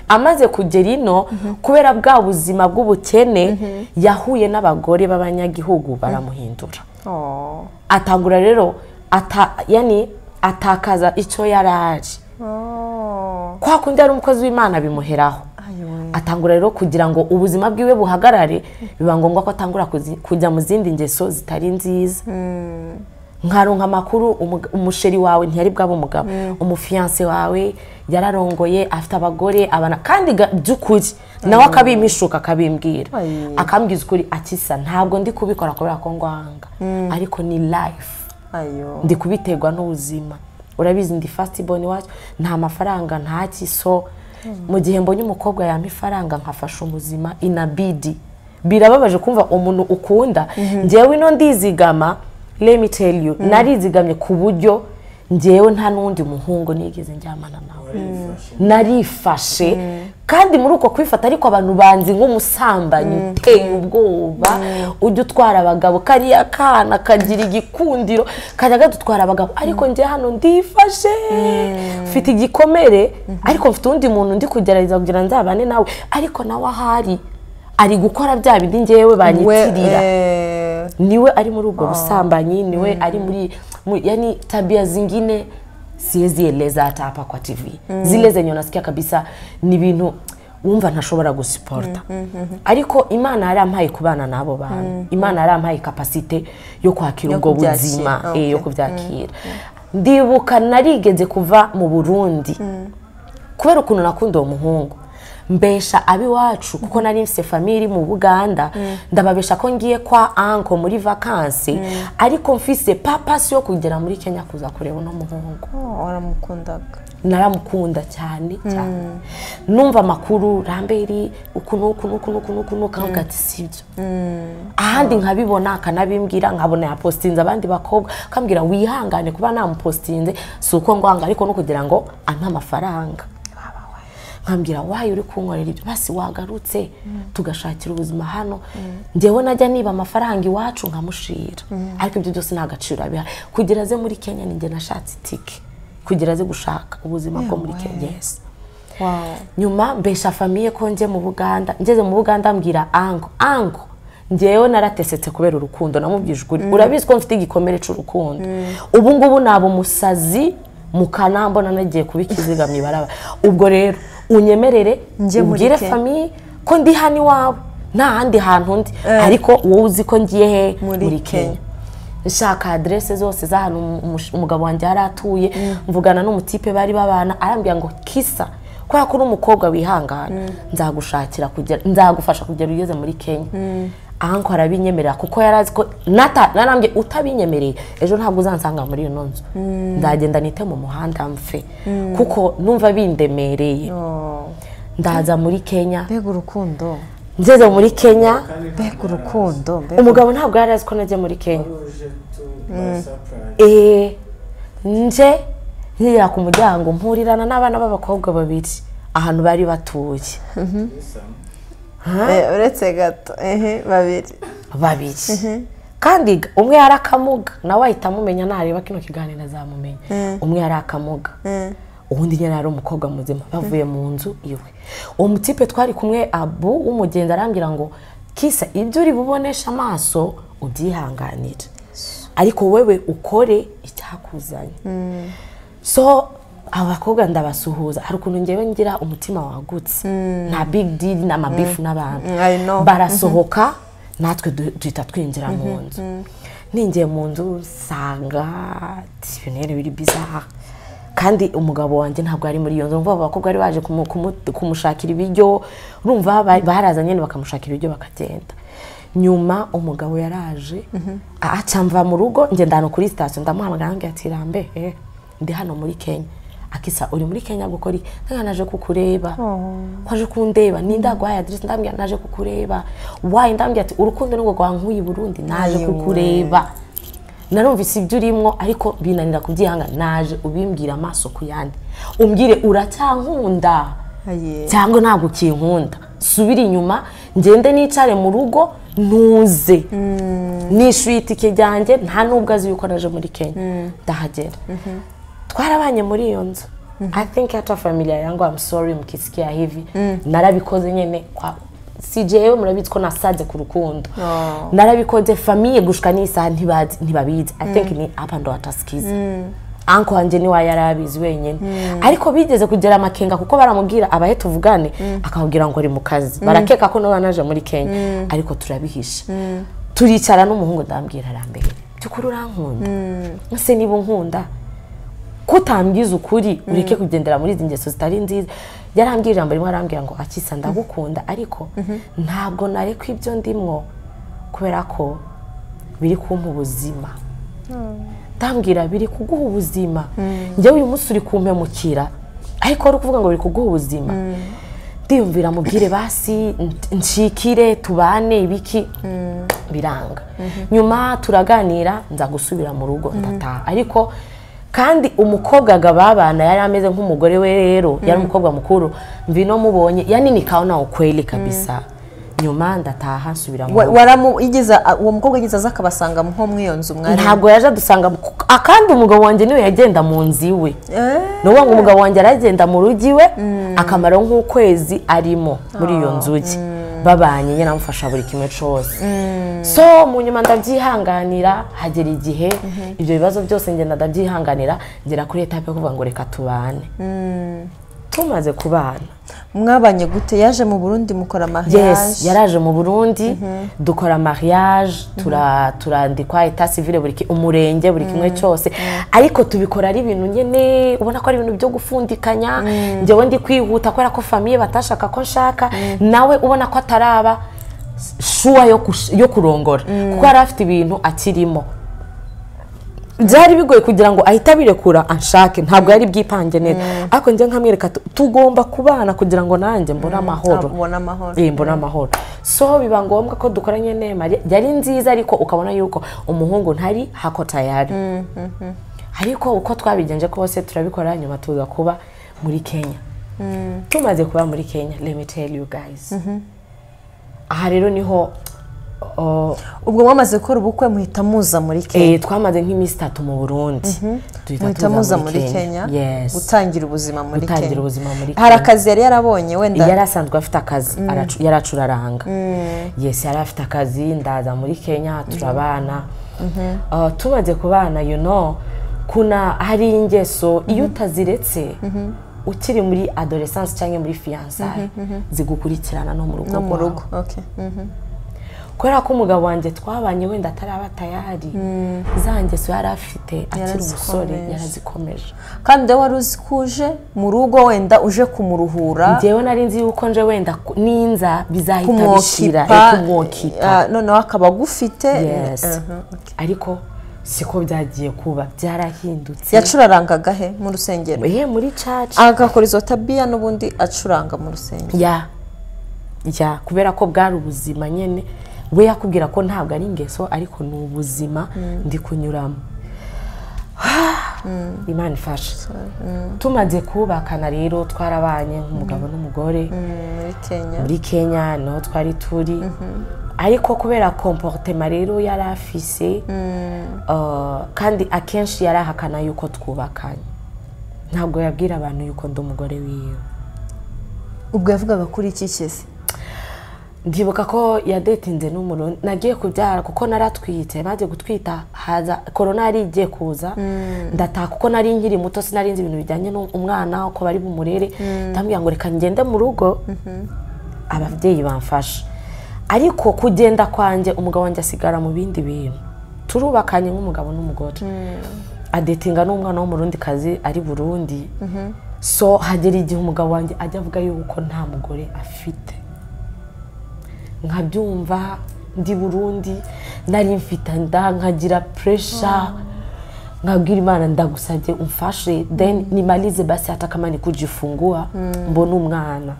amaze kugera ino kubera bwa buzima bw'ubukene yahuye n'abagore b'abanyagihugu baramuhindura Oh. atangura rero ata yani atakaza icyo yari ari Oh. kwa kundi ari umukozi w'imana bimuheraho Ayo. atangura rero kugira ngo ubuzima bwiwe buhagarare biba ngombwa ko atangura kuzi- kujya mu zindi ngeso zitari nziza nkaronka amakuru umug- umusheri wawe ntiyari bwaba umugabo umufiyanse wawe yararongoye afite abagore abana kandi ga- by'ukuri nawe akabimpishuka akabimbwira Ayo. akambwiza ukuri akisa ntabwo ndi kubikora kubera ko ngwanga ariko ni life Ayo. ndi kubiterwa n'ubuzima urabizi ndi fasitiboni iwacu nta mafaranga nta kiso mu gihe mbonye umukobwa yampa ifaranga nkafasha umuzima inabidi birababaje kumva umuntu ukunda ngewe ino ndizigama let me tell you narizigamye ku buryo ngewe nta n'undi muhungu nigeze njyamana nawe narifashe kandi muri uko kwifata ariko abantu banzi nk'umusambanyi uteye ubwoba ujya utwara abagabo kariya kana kagira igikundiro kajya gadutwara abagabo ariko njye hano ndifashe mfite igikomere ariko mfite uwundi muntu ndi kugerageza kugira nzabane nawe ariko nawe ahari ari gukora bya bindi ngewe banyitirira eh, niwe ari muri ubwo busambanyi niwe ari muri mu- yani tabia zingine siwezi eleza hata hapa kwa tv zile zenye unasikia kabisa ni bintu wumva ntashobora gusiporta ariko imana yarampaye kubana n'abo bantu imana yarampaye kapasite yo kwakira Yo ubwo kubyakira. buzima Ah, eh, yo okay. kubyakira ndibuka narigeze kuva mu burundi kubera ukuntu nakunda uwo muhungu mbesha ab'iwacu kuko nari mfite famiye iri mu buganda ndababesha ko ngiye kwa anko muri vakansi ariko mfise papasi yo kugera muri kenya kuza kureba uno muhungu oh, waramukundaga naramukunda cyane cyane numva amakuru ramberi uku n'uku n'uku n'uku n'uku n'uku nkavuga ati sibyo ahandi nkabibona akanabimbwira nkabona yapositinze abandi bakobwa akambwira wihangane kuba namupositinze si uko ngwanga ariko no kugira ngo ampe amafaranga nkambwira wayo uri kunkorera ibyo basi wagarutse tugashakira ubuzima hano ngewe najya niba amafaranga iwacu nkamushira ariko ibyo byose nta gaciro abiha kugira aze muri kenya ninjye nashatse itike kugira aze gushaka ubuzima bwo muri kenya yes wow nyuma mbesha famiye ko njye mu buganda ngeze mu buganda mbwira ango ango ngewe naratesetse kubera urukundo namubwije ukuri urabizi ko mfite igikomere cy'urukundo ubu ngubu naba umusazi mu kana mbona nagiye kuba ikiziga mu ibaraba ubwo rero unyemerere Njye muri ubwire Kenya. famiye ko ndi hano iwawe nta handi hantu ndi ariko wowe uzi ko ngiye he Muri muri Kenya. kenya nshaka aderese zose z'ahantu umu- umugabo wanjye yari atuye mvugana n'umutipe bari babana arambwira ngo kisa kubera ko uri umukobwa wihangana nzagushakira kugera nzagufasha kugera ugeze muri kenya anko arabinyemerera kuko yari azi ko nata narambye utabinyemereye ejo ntabwo uzansanga muri iyo nzu nzagenda nite mu muhanda mfe kuko numva bindemereye oh. ndaza muri kenya mbega urukundo ngeze muri kenya mbega urukundo mbega umugabo ntabwo yari azi ko nagiye muri kenya eee nje nkigera ku muryango mpurirana n'abana b'abakobwa babiri ahantu bari batuye Eh, uretse gato ehe babiri babiri kandi ga- umwe yari akamuga nawe ahita amumenya nareba kino kiganiro azamumenya umwe yari akamuga ubundi nyine yari umukobwa muzima bavuye mu nzu iwe uwo mutipe twari kumwe abu w'umugenzi arambwira ngo kisa ibyo uri bubonesha amaso ubyihanganire ariko wewe ukore icyakuzanye so abakobwa ndabasuhuza hari ukuntu ngewe ngira umutima wagutse nta big deal n'amabifu n'abantu Mm, I know. barasohoka natwe du- duhita twinjira mu nzu ninjiye mu nzu nsanga ati, ibintu rero biri bizaha kandi umugabo wanjye ntabwo ari muri iyo nzu urumva abo bakobwa bari baje kumu- kumu- kumushakira ibiryo urumva ba- baraza nyine bakamushakira ibiryo bakagenda nyuma umugabo yaraje aca mva mu rugo ngenda ahantu kuri sitasiyo ndamuhamagara ambwira ati rambe eh, ndi hano muri kenya akisa uri muri kenya gukora iki ntabwo naje kukureba ko aje kundeba ninda guhaye aderesi ndambwira naje kukureba wayi ndambwira ati urukundo ni rwa nk'uyu burundi naje Ayiwe. kukureba narumvise ibyo urimo ariko binanira kubyihanga naje ubimbwira amaso ku yandi umbwire uracyankunda Aye. cyangwa ntabwo ukinkunda subira inyuma ngende nicare mu rugo ntuze nishyuye itike ryanjye nta n'ubwo azi yuko naje muri kenya ndahagera twarabanye muri iyo nzu i think hata familia yangu I'm sorry mkisikia hivi narabikoze nyine kwa sijewe murabizi ko nasaze ku rukundo Oh. narabikoze famiye gushika n'isaha ntibazi ntibabizi i think ni apa ndo atasikiza anko wanjye niwe yari abizi wenyine ariko bigeze kugera amakenga kuko baramubwira abahe tuvugane akamubwira ngo ari mu kazi barakeka ko nawe wanaje muri kenya ariko turabihisha turicara n'umuhungu ndambwira arambere by'ukuri urankunda ese niba unkunda kutambwiza ukuri ureke kugendera muri izi ngeso zitari nziza yarambwira ijambo rimwe arambwira ngo akisa ndagukunda ariko ntabwo nareka ibyo ndimwo kubera ko biri kumpa ubuzima ndambwira biri kuguha ubuzima njyewe uyu munsi uri kumpemukira ariko wari kuvuga ngo biri kuguha ubuzima ndiyumvira mubwire basi n- nshikire tubane ibiki biranga nyuma turaganira nza gusubira mu rugo ndataha ariko kandi umukobwa agababana yari ameze nk'umugore we rero yari umukobwa mukuru mvino mubonye yani nikaona ukweli kabisa nyuma ndataha nsubira mu Wa- rugo waramu igeze uwo mukobwa ageze aza akabasanga nko mu iyo nzu mwari ntabwo yaje adusanga mu- akandi umugabo wanjye niwe yagenda mu nzu iwe ni ukuvuga ngo umugabo wanjye aragenda mu rugo iwe akamaro nk'ukwezi arimo muri iyo nzu ye babanye nyine amufasha buri kimwe cyose so mu nyuma ndabyihanganira hagera igihe ibyo bibazo byose ngenda ndabyihanganira ngera kuri etape yo kuvuga ngo reka tubane tumaze kubana mwabanye gute yaje mu burundi mukora mariage yes yaraje mu burundi dukora mariage tura- turandikwa eta civile buri ki- umurenge buri kimwe cyose ariko tubikora ari ibintu nyine ubona ko ari ibintu byo gufundikanya njyewe ndi kwihuta kubera ko famiye batashaka ko nshaka nawe ubona ko ataraba shuwa yo kush- yo kurongora kuko yari afite ibintu akirimo byari bigoye kugira ngo ahite abirekura anshake ntabwo yari bwipange neza ariko njye nkamwereka tu- tugomba kubana kugira ngo nanjye mbone amahoro abona amahoro Eh, mbona amahoro so biba ngombwa ko dukoranye nema yari nziza ariko ukabona yuko umuhungu ntari hako tayari ariko uko twabigenje kose turabikora nyuma tuza kuba muri kenya tumaze kuba muri kenya let me tell you guys aha rero niho oh, ubwo mwamaze gukora ubukwe muhita muza muri kenya eh, twamaze nk'iminsi itatu mu burundi duhita muhita tuza muza muri kenya Yes. gutangira ubuzima muri Gutangira kenya ubuzima muri hari Kenya. akazi yari yarabonye wenda yari asanzwe afite akazi aracu- yari acuraranga yesi yari afite akazi ndaza muri kenya turabana Uh, tumaze kubana you know kuna hari ingeso iyo utaziretse ukiri muri adolescence cyangwa muri fiyansaye zigukurikirana no mu rugo no mu rwawe. rugo okay. Mm. kubera ko umugabo wanjye twabanye wenda ataraba tayari za ngeso yari afite akiri umusore Yarazikomeje. yarazikomeje kandi nawe wari uzi ko uje mu rugo wenda uje kumuruhura njyewe nari nzi yuko nje wenda ku- ninza bizahita bishira kumwokipa eh, kumwokipa ah, noneho akaba agufite Yes. Mhm. ariko siko byagiye kuba byarahindutse yacurarangaga he mu rusengero ehe muri caca agakora izo tabiya n'ubundi acuranga mu rusengero ya ya kubera ko bwari ubuzima nyine we yakubwira ko ntabwo ari ingeso ariko ni ubuzima ndi kunyuramo imana ifashe tumaze kubakana rero twarabanye nk'umugabo n'umugore muri kenya muri kenya niho twari turi ariko kubera komporutema rero yari afise uh, kandi akenshi yarahakana yuko twubakanye ntabwo yabwira abantu yuko ndi umugore wiwe ubwo yavugaga kuri iki kizi ndibuka ko yadetinze n'umurundi nagiye kubyara kuko naratwitse maze gutwita haza korona yari igiye kuza ndataha kuko nari nkiri muto sinari nzi ibintu bijyanye n'umwana uko bari bumurere ndamubwira ngo reka ngende mu rugo ababyeyi bamfasha ariko kugenda kwanjye umugabo wanjye asigara mu bindi bintu turubakanye nk'umugabo n'umugore adetinga n'umwana w'umurundi kazi ari burundi so hagera igihe umugabo wanjye ajya avuga yuko nta mugore afite nkabyumva ndi burundi nari mfite nda nkagira puresha nkabwira imana ndagusabye umfashe then nimalize basi hata kama nikujifungua mbone umwana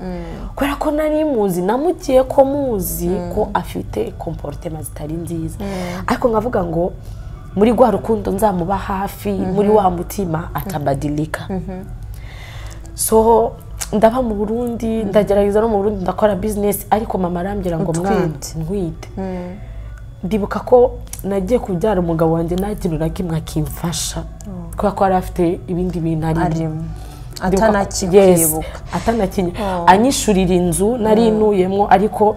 kubera ko nari muzi namugiye ko muzi ko afite komporutema zitari nziza ariko nkavuga ngo muri rwa rukundo nzamuba hafi muri wa mutima atabadilika so ndaba mu burundi ndagerageza no mu burundi ndakora bizinesi ariko mama arambwira ngo mwana ntwite ndibuka ko nagiye kubyara umugabo wanjye nta kintu na kimwe akimfasha kubera ko yari afite ibindi bintu arimo arimo Ndibuka ko- Yes, atanakibyibuka atanakinye anyishurira inzu nari intuyemo ariko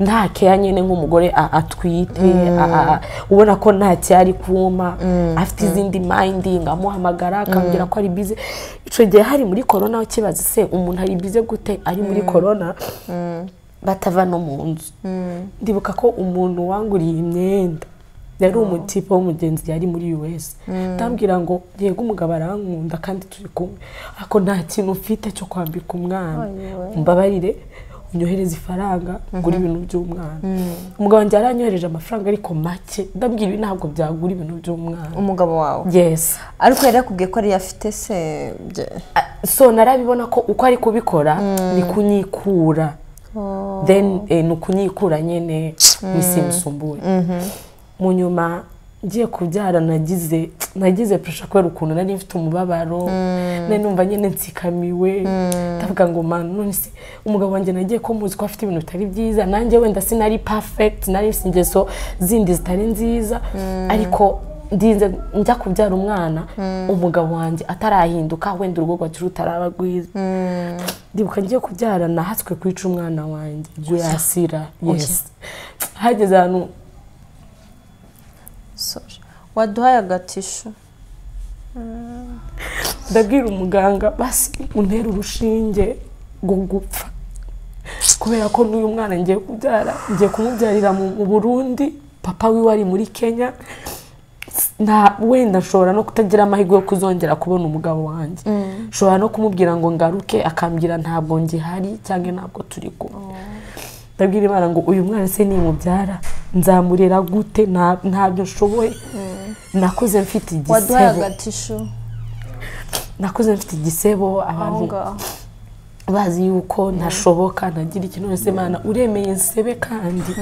nta keya nyine nk'umugore a- atwite a- a- ubona ko nta cyari kuma afite izindi mayindi amuhamagara akambwira ko ari bize icyo gihe hari muri korona kibaza se umuntu ari bize gute ari muri korona batava no mu nzu ndibuka ko umuntu wanguriye imyenda yari umutipe w'umugenzi yari muri us ndambwira ngo yego umugabo arankunda kandi turi kumwe ariko nta kintu mfite cyo kwambika umwana mbabarire unyohereze ifaranga ngura ibintu by'umwana umugabo wanjye yaranyohereje amafaranga ariko make ndabwira ibi ntabwo byagura ibintu by'umwana umugabo wawe yes ariko yari yakubwiye ko ariyo afite se bye- so narabibona ko uko ari kubikora ni kunyikura then eh, ni ukunyikura nyine nisimusumbuye mu nyuma ngiye kubyara nagize nagize presha kubera ukuntu nari mfite umubabaro nari numva nyine nsikamiwe ndavuga ngo man none se umugabo wanjye nagiye ko muzi ko afite ibintu bitari byiza nanjye wenda sinari perfect nari mfite ingeso zindi zitari nziza ariko ndinze njya kubyara umwana umugabo wanjye atarahinduka wenda urugo rwacu rutaraba rwiza ndibuka ngiye kubyara nahatswe kwica umwana wanjye yasira yes hageze ahantu sorry. waduhaye agatisho ndabwira umuganga basi untera urushinge ngo gupfa kubera ko n'uyu mwana ngiye kubyara ngiye kumubyarira mu mu burundi papa wiwe ari muri kenya nta wenda nshobora no kutagira amahirwe yo kuzongera kubona umugabo wanjye nshobora no kumubwira ngo ngaruke akambwira ntabwo ngihari cyangwa ntabwo turi kumwe ndabwira imana ngo uyu mwana se nimubyara nzamurera gute Nta- ntabyo nshoboye nakuze mfite waduhaye igisebo agatisho nakuze mfite igisebo aho abantu ngaho bazi yuko ntashoboka ntagira ikintu wese imana uremeye nsebe kandi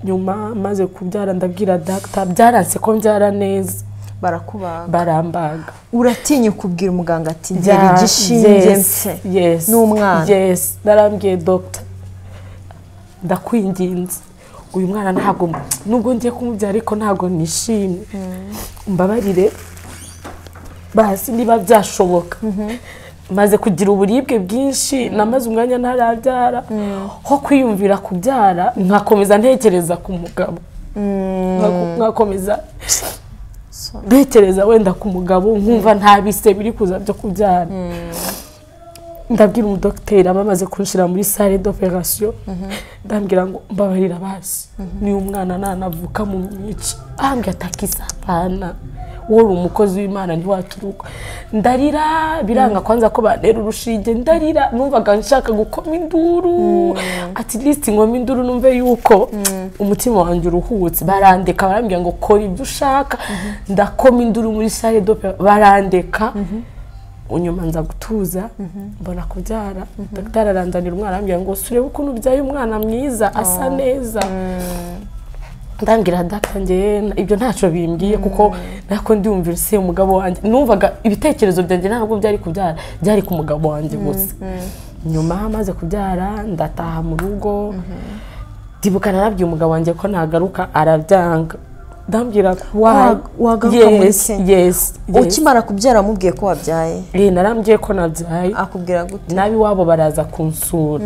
nyuma maze kubyara ndabwira data byaranse ko mbyara neza barakubaga barambaga uratinya kubwira umuganga ati ngera igishinge mfe yes n'umwana. yes narambwiye dogita ndakwinginze uyu mwana ntabwo nubwo ngiye kumubyara ariko ntabwo nishimye mbabarire basi niba byashoboka maze kugira uburibwe bwinshi namaze umwanya ntarabyara ho kwiyumvira kubyara nkakomeza ntekereza ku mugabo Nka- nkakomeza ntekereza wenda ku mugabo nkumva nta bise biri kuza byo kubyara ndabwira umudogiteri aba amaze kunshyira muri sale d'operation ndambwira ngo mbabarira basi niyo umwana nanavuka mu myica ahambwe atakisa apana wowe uri umukozi w'imana ntiwaturuka ndarira biranga kwanza ko bantera urushinge ndarira numvaga nshaka gukoma induru ati lisiti ngoma induru numve yuko umutima wanjye uruhutse barandeka barambwira ngo kora ibyo ushaka ndakoma induru muri sale d'operation barandeka unyuma nza gutuza mbona kubyara dogiteri aranzanira umwana arambwira ngo surebe ukuntu ubyaye umwana mwiza asa neza ndambwira data njyewe ibyo ntacyo bimbwiye kuko nako ndiwumvira se umugabo wanjye numvaga ibitekerezo byanjye ntabwo byari kubyara byari ku mugabo wanjye gusa nyuma amaze kubyara ndataha mu rugo ndibuka narabwiye umugabo wanjye ko nagaruka arabyanga ndambwira Wa- wagaruka muri yesi Kenya. yesi yesi ukimara kubyara wamubwiye ko wabyaye Eh, narambwiye ko nabyaye akubwira gute nab'iwabo baraza kunsura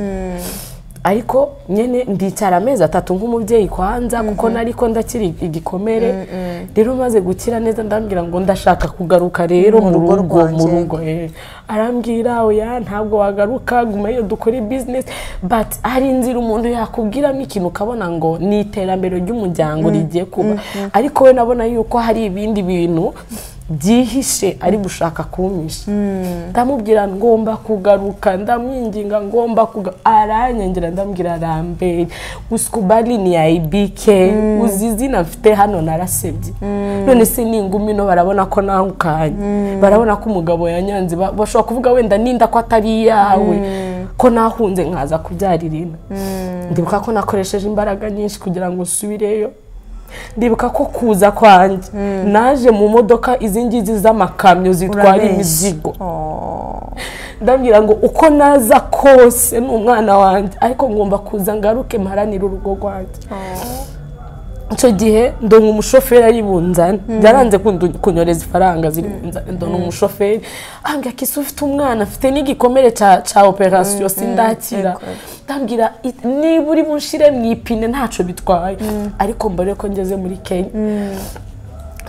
ariko nyine ndicara amezi atatu nk'umubyeyi kwanza kuko nariko ndakiri igikomere rero maze gukira neza ndambwira ngo ndashaka kugaruka rero Mu mu rugo rugo mu rwanjye. rugo eh. arambwira oya ntabwo wagaruka guma iyo dukore bizinesi but hari inzira umuntu yakubwiramo ikintu ukabona ngo ni iterambere ry'umuryango rigiye kuba ariko we nabona yuko hari ibindi bintu byihishe ari gushaka kumisha ndamubwira ngomba kugaruka ndamwinginga ngomba kugaruka aranyengera ndamubwira arambere usikubari ni ya ibike uzi izina mfite hano narasebye none se ni ingumi no barabona ko nawe ukanye barabona ko umugabo yanyanze ba- bashobora kuvuga wenda ninda ko atari iyawe ko nahunze nkaza kubyara irina ndibuka ko nakoresheje imbaraga nyinshi kugira ngo nsubireyo ndibuka ko kuza kwanjye naje mu modoka izi ngizi z'amakamyo zitwara Urabeshya. imizigo Oh. ndabwira ngo uko naza kose ni umwana wanjye ariko ngomba kuza ngaruke mparanire urugo rwanjye icyo gihe ndonka umushoferi ari bunzane byaranze kundu- kunyereza ifaranga ziri bunzane ndonka umushoferi ambwira ko isi ufite umwana afite n'igikomere cya- cya operasiyo sindakira ndabwira "I- niba uri bunshire mu ipine ntacyo bitwaye ariko mbere ko ngeze muri kenya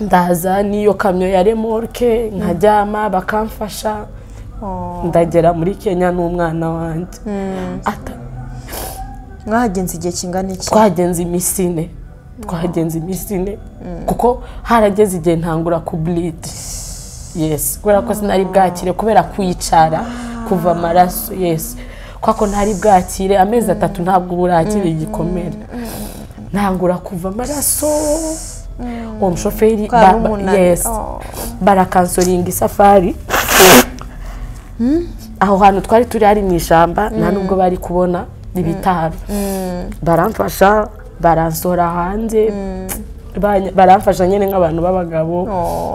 ndaza n'iyo kamyo ya remorke nkaryama bakamfasha ndagera muri kenya n'umwana wanjye Ata- mwahagenze igihe kingana iki twagenze iminsi ine twagenze iminsi ine kuko harageze igihe ntangura kuburide yesi kubera ko sinari bwakire kubera kwicara kuva amaraso yesi kubera ko ntari bwakire amezi atatu ntabwo uba urakira igikomere ntangura kuva amaraso uwo mushoferi Kwa ba- ba- rumunani. yes. Oh. barakansoringa isafari aho hantu twari turi hari mu ishyamba nta nubwo bari kubona ibitaro baramfasha baransohora hanze banya- baramfasha nyine nk'abantu b'abagabo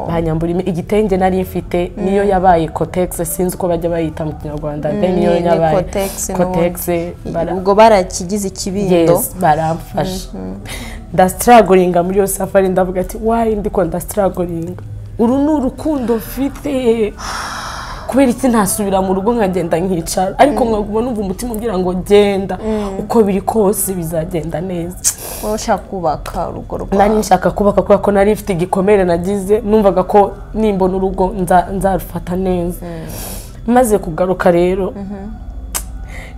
banyambura imi- igitenge nari mfite niyo yabaye kotegisi sinzi uko bajya bayita mu kinyarwanda de niyo Ni- ni yabaye kotegisi n'ubundi. kotegisi bara- ubwo barakigize ikibindo yes baramfasha ndasitiragoringa muri iyo safari ndavuga ati wayi ndiko ndasitiragoringa uru ni urukundo mfite kubera iki ntasubira mu rugo nkagenda nkicara ariko nkaguma numva umutima ugira ngo genda uko biri kose bizagenda neza wowe ushaka kubaka urugo nari rwawe nshaka kubaka kubera ko nari mfite igikomere nagize numvaga ko nimbona urugo nza- nzarufata neza maze kugaruka rero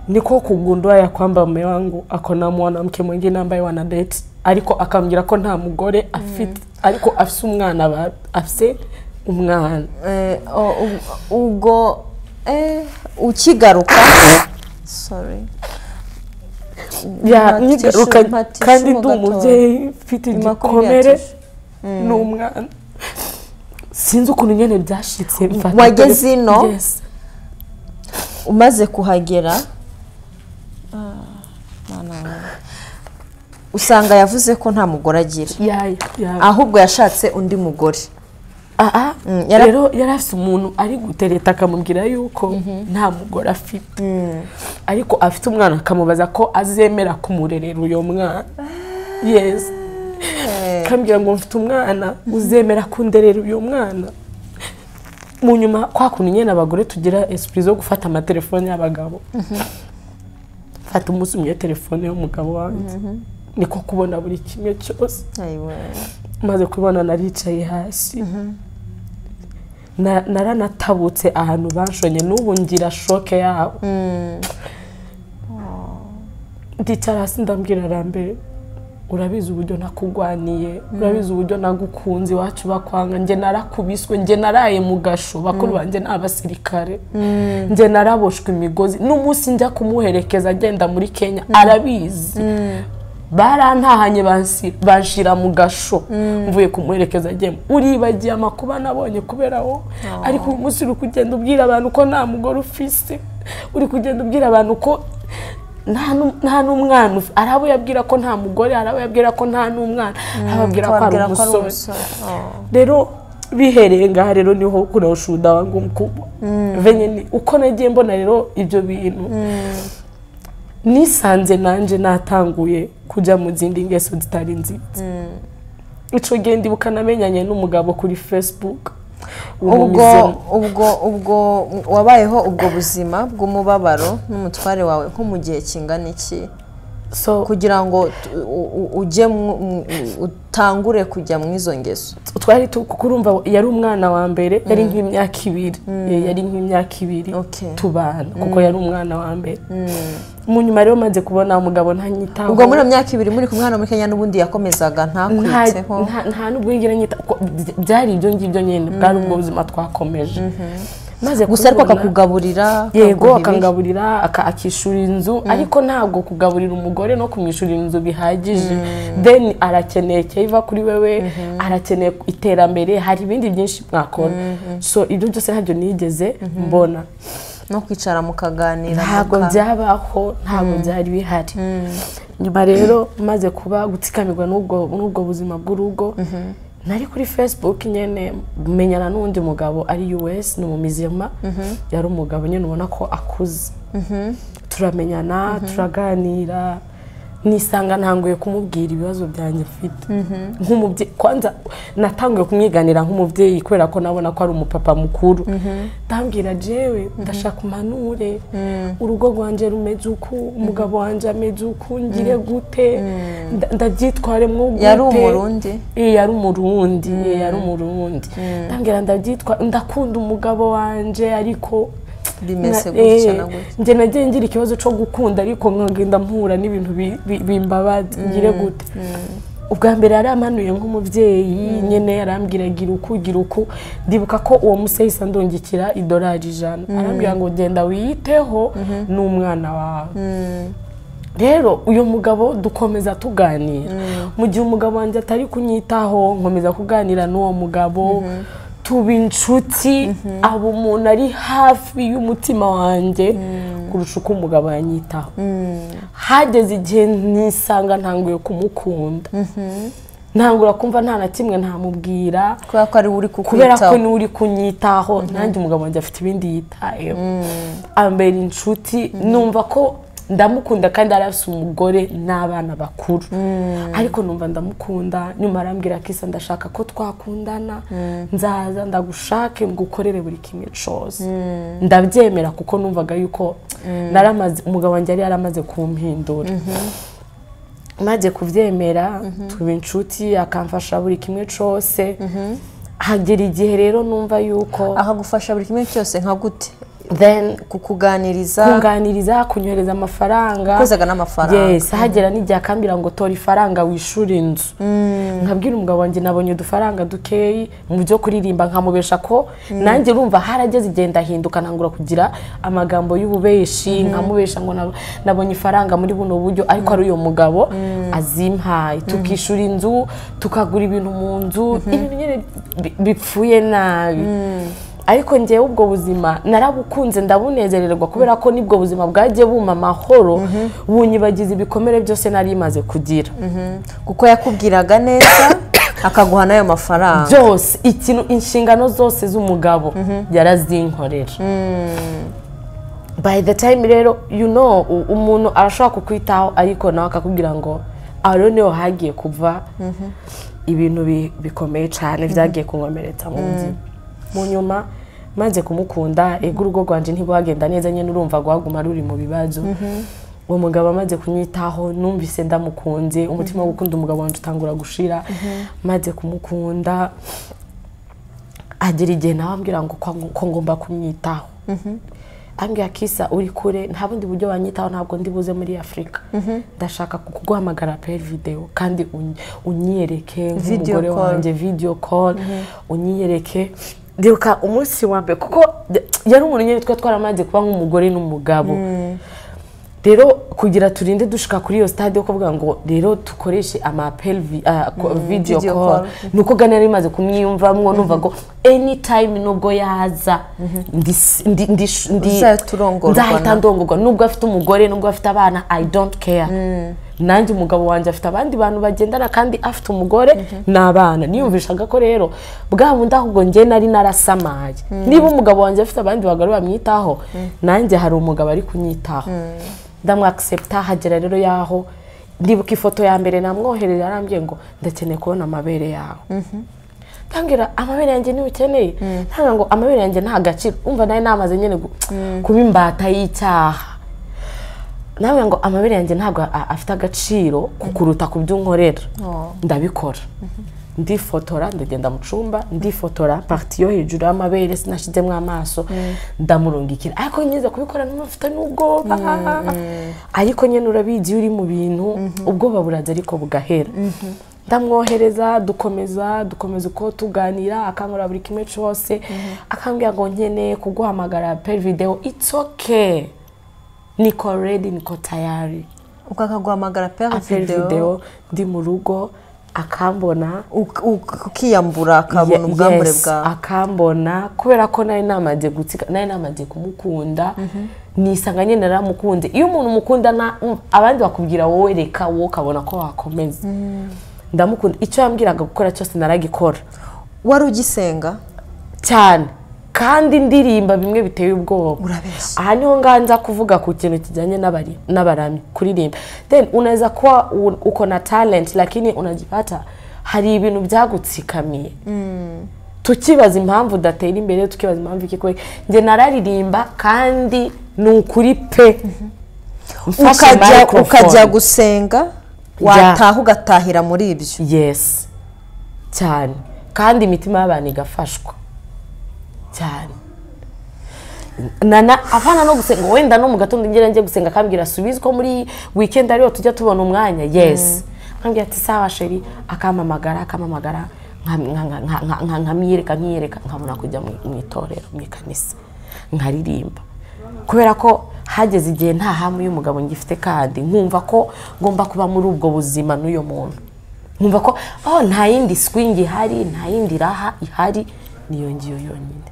niko kugundua ya kwamba mume wangu ako na mwanamke mwingine ambaye wanadate ariko akambwira ko nta mugore afite ariko afise umwana ba- afise umwana Eh, oh, u- ubwo eh, ukigaruka sorry ya Mpatisha- nyigaruka mpatisha kandi ndi umugatora. umubyeyi mfite igikomere Imakumyatatu. n'umwana sinzi ukuntu nyine byashitse mfata Wageze telefone- ino? Yes. umaze kuhagera Ah, Mana wanjye. usanga yavuze ko nta mugore agira yaya yaya ahubwo yashatse undi mugore aha yara- rero yari afite umuntu ari gutereta akamubwira yuko nta mugore afite ariko afite umwana akamubaza ko azemera kumurerera uyo mwana yesi akambwira ngo mfite umwana uzemera kunderera uyu mwana mu nyuma kwa kuntu nyine abagore tugira esipuri zo gufata amatelefone y'abagabo fata umunsi umwe telefone y'umugabo wanjye niko kubona buri kimwe cyose ayiwe maze kubona naricaye hasi Na- naranatabutse ahantu banshonye n'ubu ngira shoke yabo ndicara hasi ndambwira arambere urabizi uburyo nakugwaniye urabizi uburyo nagukunze iwacu bakwanga njye narakubiswe njye naraye mu gasho bakuru banjye ni abasirikare njye naraboshwe imigozi n'umunsi njya kumuherekeza agenda muri kenya arabizi barantahanye bansi- banshira mu gasho mvuye kumuherekeza agiye uribagiye amakuba nabonye kubera wowe ariko uyu munsi uri kugenda ubwira abantu ko nta mugore ufise uri kugenda ubwira abantu ko nta nu- nta n'umwana ufi- hari abo yabwira ko nta mugore hari abo yabwira ko nta n'umwana hari ababwira ko hari Wabwira ko ari umusore umusore Oh. rero bihereye ngaha rero niho kuna ushuhuda wangu mkubwa venye ni, uko nagiye mbona rero ibyo bintu nisanze nanjye natanguye kujya mu zindi ngeso zitari nziza ico gihe ndibuka namenyanye n'umugabo kuri facebook ubwo ubwo ubwo wabayeho ubwo buzima bw'umubabaro n'umutware wawe nko mu gihe kingana iki so kugira ngo tu- u- u- ujye mu- mu- utangure kujya mu izo ngeso twari tu- kuko urumva yari umwana wa mbere yari nk'imyaka ibiri Eh, yari nk'imyaka ibiri Okay. tubana kuko yari umwana wa mbere mu nyuma rero maze kubona umugabo ntanyitaho ubwo muri iyo myaka ibiri muri kumwe hano muri kenya n'ubundi yakomezaga nta ntakwitseho nta- nta n'ubwo yigera nyita ko by- byari ibyo ngibyo nyine bwari ubwo buzima twakomeje maze gusa ariko kubibona- akakugaburira yego akaguha ibiryo. akangaburira aka- akishyura inzu ariko ntabwo kugaburira umugore no kumwishyurira inzu bihagije then arakeneye keiva kuri wewe arakeneye iterambere hari ibindi byinshi mwakora so ibyo byose ntabyo nigeze mbona no kwicara mukaganira ntabwo muka- byabaho ntabwo byari bihari nyuma rero maze kuba gutsikamirwa n'ubwo n'ubwo buzima bw'urugo nari kuri facebook nyine menyana n'undi mugabo ari us ni umumizima yari umugabo nyine ubona ko akuze turamenyana turaganira nisanga ntanguye kumubwira ibibazo byanjye mfite nk'umubyeyi kwanza natanguye kumwiganira nk'umubyeyi kubera ko nabona ko ari umupapa mukuru ndambwira jewe ndashaka umpanure urugo rwanjye rumeze uku umugabo wanjye ameze uku ngire gute nda- ndabyitwaremo gute yari umurundi Eh, yari umurundi eh, yari umurundi ndambwira ndabyitwa ndakunda umugabo wanjye ariko bimeze na- gutya eh, na gutya njye nagiye ngira ikibazo cyo gukunda ariko nkagenda mpura n'ibintu bi- bi- bimbabaza ngire gute ubwa mbere yari amanuye nk'umubyeyi nyine yarambwira gira uku gira uku ndibuka ko uwo museyisa ndungikira idolari ijana arambwira ngo genda wiyiteho ni umwana wawe rero uyu mugabo dukomeza tuganira mu gihe umugabo wanjye atari kunyitaho nkomeza kuganira n'uwo mugabo tuba inshuti aba umuntu ari hafi y'umutima wanjye kurusha uko umugabo yanyitaho hageze igihe nisanga ntanguye kumukunda ntangura kumva nta na kimwe ntamubwira kubera ko ari we uri kubera ko kukwitaho niwe uri kunyitaho nanjye umugabo wanjye afite ibindi yitayeho ambera inshuti numva ko ndamukunda kandi yari afite umugore n'abana bakuru ariko numva ndamukunda nyuma arambwira ko isa ndashaka ko twakundana nzaza ndagushake ngukorere buri kimwe cyose ndabyemera kuko numvaga yuko naramaze umugabo wanjye yari yaramaze kumpindura maze kubyemera tuba inshuti akamfasha buri kimwe cyose hagera igihe rero numva yuko akagufasha buri kimwe cyose nka gute then kukuganiriza kunganiriza kunyohereza amafaranga Kozaga n'amafaranga. yes hagera n'igihe akambwira ngo tora ifaranga wishyure inzu nkabwira umugabo wanjye nabonye udufaranga dukeyi mu byo kuririmba nkamubesha ko nanjye urumva harageze igihe ndahinduka ntangura kugira amagambo y'ububeshi nkamubesha ngo nab- nabonye ifaranga muri buno buryo ariko ari uyu mugabo azimpaye tukishyura inzu tukagura ibintu mu nzu ibintu nyine bi- bipfuye nabi ariko ngewe ubwo buzima narabukunze ndabunezererwa kubera ko nibwo buzima bwagiye buma amahoro bunyibagiza ibikomere byose nari maze kugira kuko yakubwiraga neza akaguha n'ayo mafaranga byose ikintu inshingano zose z'umugabo yarazinkorera by the time rero you know u- umuntu arashobora kukwitaho ariko nawe akakubwira ngo aho niho hagiye kuva ibintu bi- bikomeye cyane byagiye kunkomeretsa mu nzi mu nyuma maze kumukunda ego urugo rwanjye ntibwagenda neza nyine urumva rwaguma ruri mu bibazo uwo mugabo amaze kunyitaho numvise ndamukunze umutima wo gukunda umugabo wanjye utangura gushira maze kumukunda agera igihe nawe ambwira ngo kwa- ko ngomba kumwitaho ambwira kisa uri kure nta bundi buryo wanyitaho ntabwo ndi buze muri afurika ndashaka kuguhamagara peri videwo kandi uny- unyiyereke Video nk'umugore call. wanjye video call unyiyereke ndibuka umunsi wa mbere kuko yari umuntu nyine twari twaramaze kuba nk'umugore n'umugabo rero kugira turinde dushika kuri iyo stade yo kuvuga ngo rero dukoreshe amapeli vi- ah, ko- video video call call. ni uko gana yari imaze kumwiyumvamo numva ngo anytime nubwo yaza ndi- ndi- ndi- ndi- Uzaturongorwa nzahita na- ndongorwa nubwo afite umugore nubwo afite abana i don't care nanjye umugabo wanjye afite abandi bantu bagendana kandi afite umugore n'abana niyumvishaga ko rero bwa bundi ahubwo njye nari narasamaye niba umugabo wanjye afite abandi bagore bamwitaho nanjye hari umugabo ari kunyitaho ndamwakisepta hagera rero yaho ndibuka ifoto ya mbere namwohereye arambye ngo ndakeneye kubona amabere yawe tangira amabere yanjye niba ukeneye ntabwo ngo amabere yanjye nta gaciro umva nawe namaze nyine gu- kuba imbata y'icyaha nawe ngo amabere yanjye ntabwo a- afite agaciro kukuruta ku byo unkorera ndabikora ndifotora ndagenda mu cyumba ndifotora pariti yo hejuru y'amabere sinashyizemo amaso ndamurungikira ariko nyiza kubikora n'amavuta n'ubwoba ariko nyine urabizi iyo uri mu bintu ubwoba burajya ariko bugahera ndamwohereza dukomeza dukomeza uko tuganira akankora buri kimwe cyose akambwira ngo nkeneye kuguhamagara peri videwo itsoke niko redi niko tayari ubwo akaguhamagara pe aperi videwo ndi mu rugo akambona ukiyambura akabona Ye- ubwambure yes, bwawe akambona kubera ko nari namaze gutsika nari namaze kumukunda nisanga nyine naramukunze iyo umuntu umukunda na- mm, abandi bakubwira wowe reka wowe ukabona ko wakomeza ndamukunda icyo yambwiraga gukora cyose naragikora wari ugisenga cyane kandi ndirimba bimwe biteye ubwoba Urabeshya. aha niho nganza kuvuga ku kintu kijyanye n'abari- n'abarami kuririmba then unaweza kuwa un- uko na talent lakini unajipata hari ibintu byagutsikamiye tukibaza impamvu udatera imbere tukibaza impamvu iki kubera njye nararirimba kandi ni ukuri pe Mfashe ukajya microphone. ukajya gusenga wataha ugatahira muri ibyo yes cyane kandi imitima y'abantu igafashwa cyane nana abana no gusenga wenda no mu gatondo ngera njye gusenga akambwira asubize ko muri weekend ariho tujya tubona umwanya yes akambwira ati sawa sheri akampamagara akampamagara nka- nka- nka- nka- nka- nka- nkamwiyereka nkiyereka nkabona kujya mu mu itorero mu ikanisa nkaririmba kubera ko hageze igihe nta hamu y'umugabo ngifite kandi nkumva ko ngomba kuba muri ubwo buzima n'uyu muntu nkumva ko oh nta yindi swing ihari nta yindi raha ihari niyo ngiyo yonyine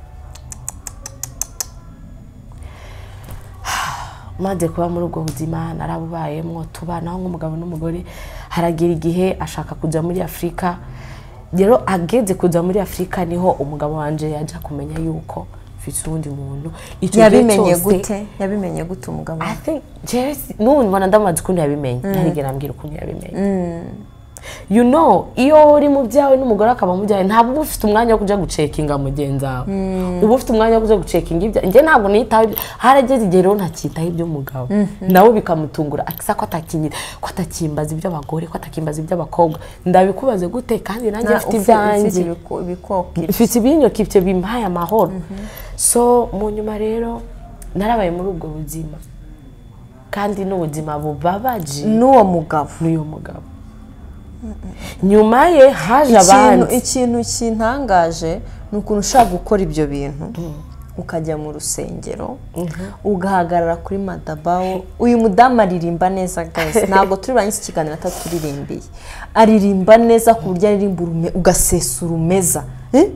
maze kuba muri ubwo buzima narabubayemo tubanaho nk'umugabo n'umugore haragira igihe ashaka kujya muri afurika rero ageze kujya muri afurika niho umugabo wanjye yajya kumenya yuko mfite uwundi muntu icyo gihe yabimenye cyose- gute yabimenye gute umugabo I think Jesse n'ubu mbona ndamaze ukuntu yabimenye ntarigera ambwira ukuntu yabimenye you know iyo uri mu byawe n'umugore akaba mu byawe ntabwo uba ufite umwanya wo kujya gucekinga mugenzi wawe uba ufite umwanya wo kujya gucekinga ibya njye ntabwo niyitaho ibyo harageze igihe rero ntakitaho iby'umugabo nawe bikamutungura akisa ko atakinyira ko atakimbaza iby'abagore ko atakimbaza iby'abakobwa ndabikubaze gute kandi nanjye Na- mfite ufi- ibyanjye ibiku- ibikokiro mfite ibinyoka ibyo bimpaye amahoro so mu nyuma rero narabaye muri ubwo buzima kandi n'ubuzima bubabaje n'uwo mugabo n'uyu mugabo nyuma ye haje ikintu abandi ikintu kintangaje ni ukuntu ushaka gukora ibyo bintu ukajya mu rusengero ugahagarara kuri madabawo uyu mudamu aririmba neza guys ntabwo turi burangize ikiganiro ataturimbiye aririmba neza ku buryo aririmba urume- ugasesura umeza Eh?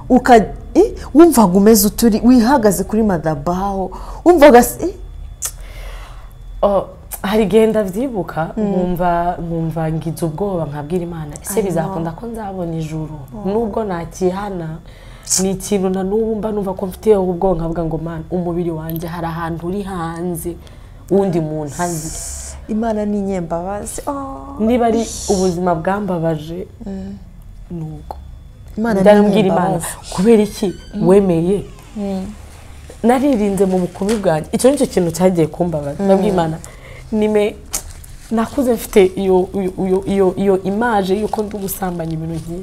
Uka- eh? wumvaga umeze uturi wihagaze kuri madabawo wumvaga se- eh? Oh, hari igihe ndabyibuka nkumva nkumva ngize ubwoba nkabwira imana ese bizakunda ko nzabona ijuru nubwo nakihana ni ikintu na n'ubu mba numva ko mfiteho ubwo nkavuga ngo mana umubiri wanjye hari ahantu uri hanze wundi muntu azi imana ni inyembabazi Oh, niba ari ubuzima bwambabaje ni ubwo imana ni ndabwira imana inyembabazi kubera iki wemeye naririnze mu bukumi bwanjye icyo nicyo kintu cyagiye kumbabaza ndabwira imana nime nakuze mfite iyo iyo- iyo- iyo- iyo imaje y'uko ndi gusambanya ibintu nk'ibyo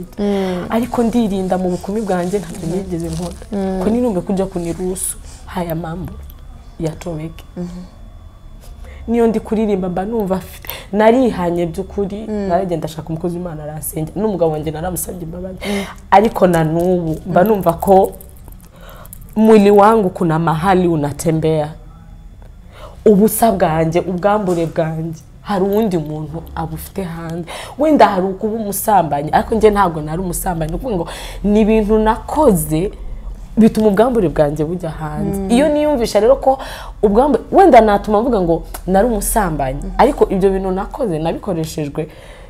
ariko ndirinda mu bukumi bwanjye ntabwo nigeze nkora ko ninumve kujya kunirusu haya mambo yatobeke niyo ndi kuririmba mba numva afite- narihanye by'ukuri naragenda ashaka umukozi w'imana aransenge n'umugabo wanjye naramusabye imbabazi ariko na n'ubu mba numva ko mwili wangu kuna mahali unatembea ubusa bwanjye ubwambure bwanjye hari uwundi muntu abufite hanze wenda hari ukuba umusambanyi ariko njye ntabwo nari umusambanyi ni ukuvuga ngo ni ibintu nakoze bituma ubwambure bwanjye bujya hanze iyo niyumvisha rero ko ubwambure wenda natuma mvuga ngo nari umusambanyi ariko ibyo bintu nakoze nabikoreshejwe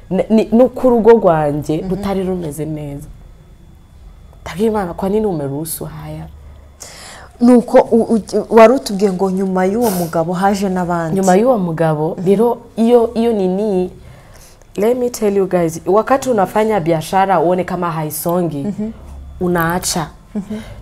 ni- ni- no ku rugo rwanjye rutari rumeze neza ndabwira imana kwa nini umera usuhaya nuko u- u- wari utubwiye ngo nyuma y'uwo mugabo haje n'abandi nyuma y'uwo mugabo rero iyo iyo nini let me tell you guys wakati unafanya biashara uone kama haisongi unaacha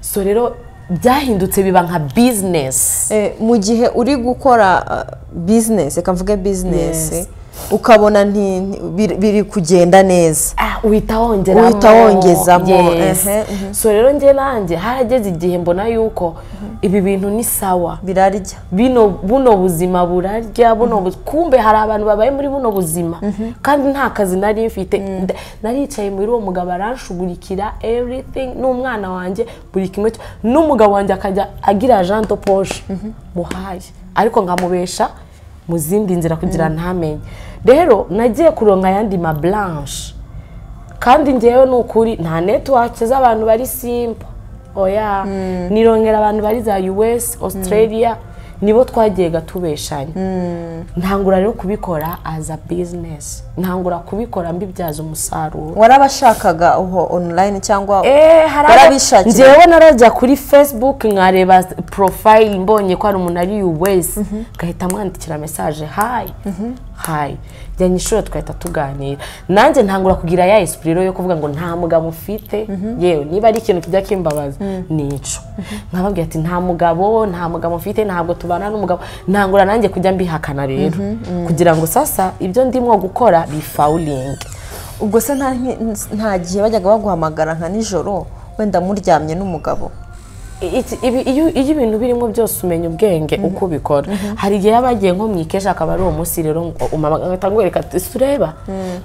so rero byahindutse biba nka business Eh, mu gihe uri gukora uh, business reka mvuge business ukabona nti nti- biri- biri kugenda neza Ah, uhita wongeramo Uhita wongezamo, yes. ehe, mhm. so rero njye nanjye harageze igihe mbona yuko ibi bintu ni sawa birarya bino buno buzima burarya buno bu- kumbe hari abantu babaye muri buno buzima kandi nta kazi nari mfite Nda- naricaye muri uwo mugabo aranshugurikira everything n'umwana wanjye buri kimwe cyo- n'umugabo wanjye akajya agira agent poche muhaye ariko nkamubesha mu zindi nzira kugira ntamenye rero nagiye kuronka ayandi ma blanche kandi ngewe ni ukuri nta netiwake z'abantu bari simba oya nirongera abantu bari za us australia nibo twagiye gatubeshanya ntangura rero kubikora as a business ntangura kubikora mbibyaza umusaruro warabashakaga uho online cyangwa Eh, hari abo- warabishakira? njyewe narajya kuri facebook nkareba profile mbonye ko hari umuntu ari uwese ngahita mwandikira mesaje hayi hayi jyanye ishuri tugahita tuganira nanjye ntangura kugira ya esprit rero yo kuvuga ngo nta mugabo mfite yewe niba ari ikintu kijya kimbabaza nico nkababwira ati nta mugabo nta mugabo mfite ntabwo tubana n'umugabo ntangura nanjye kujya mbihakana rero kugira ngo sasa ibyo ndimo gukora bifawulinge ubwo se nta nta gihe bajyaga baguhamagara nka nijoro wenda muryamye n'umugabo Iki- ibi- iyo iyo ibintu birimo byose umenya ubwenge uko ubikora hari igihe yaba yagiye nko mu ikesha akaba ari uwo munsi rero umamagata ngwereka ati "Ese ureba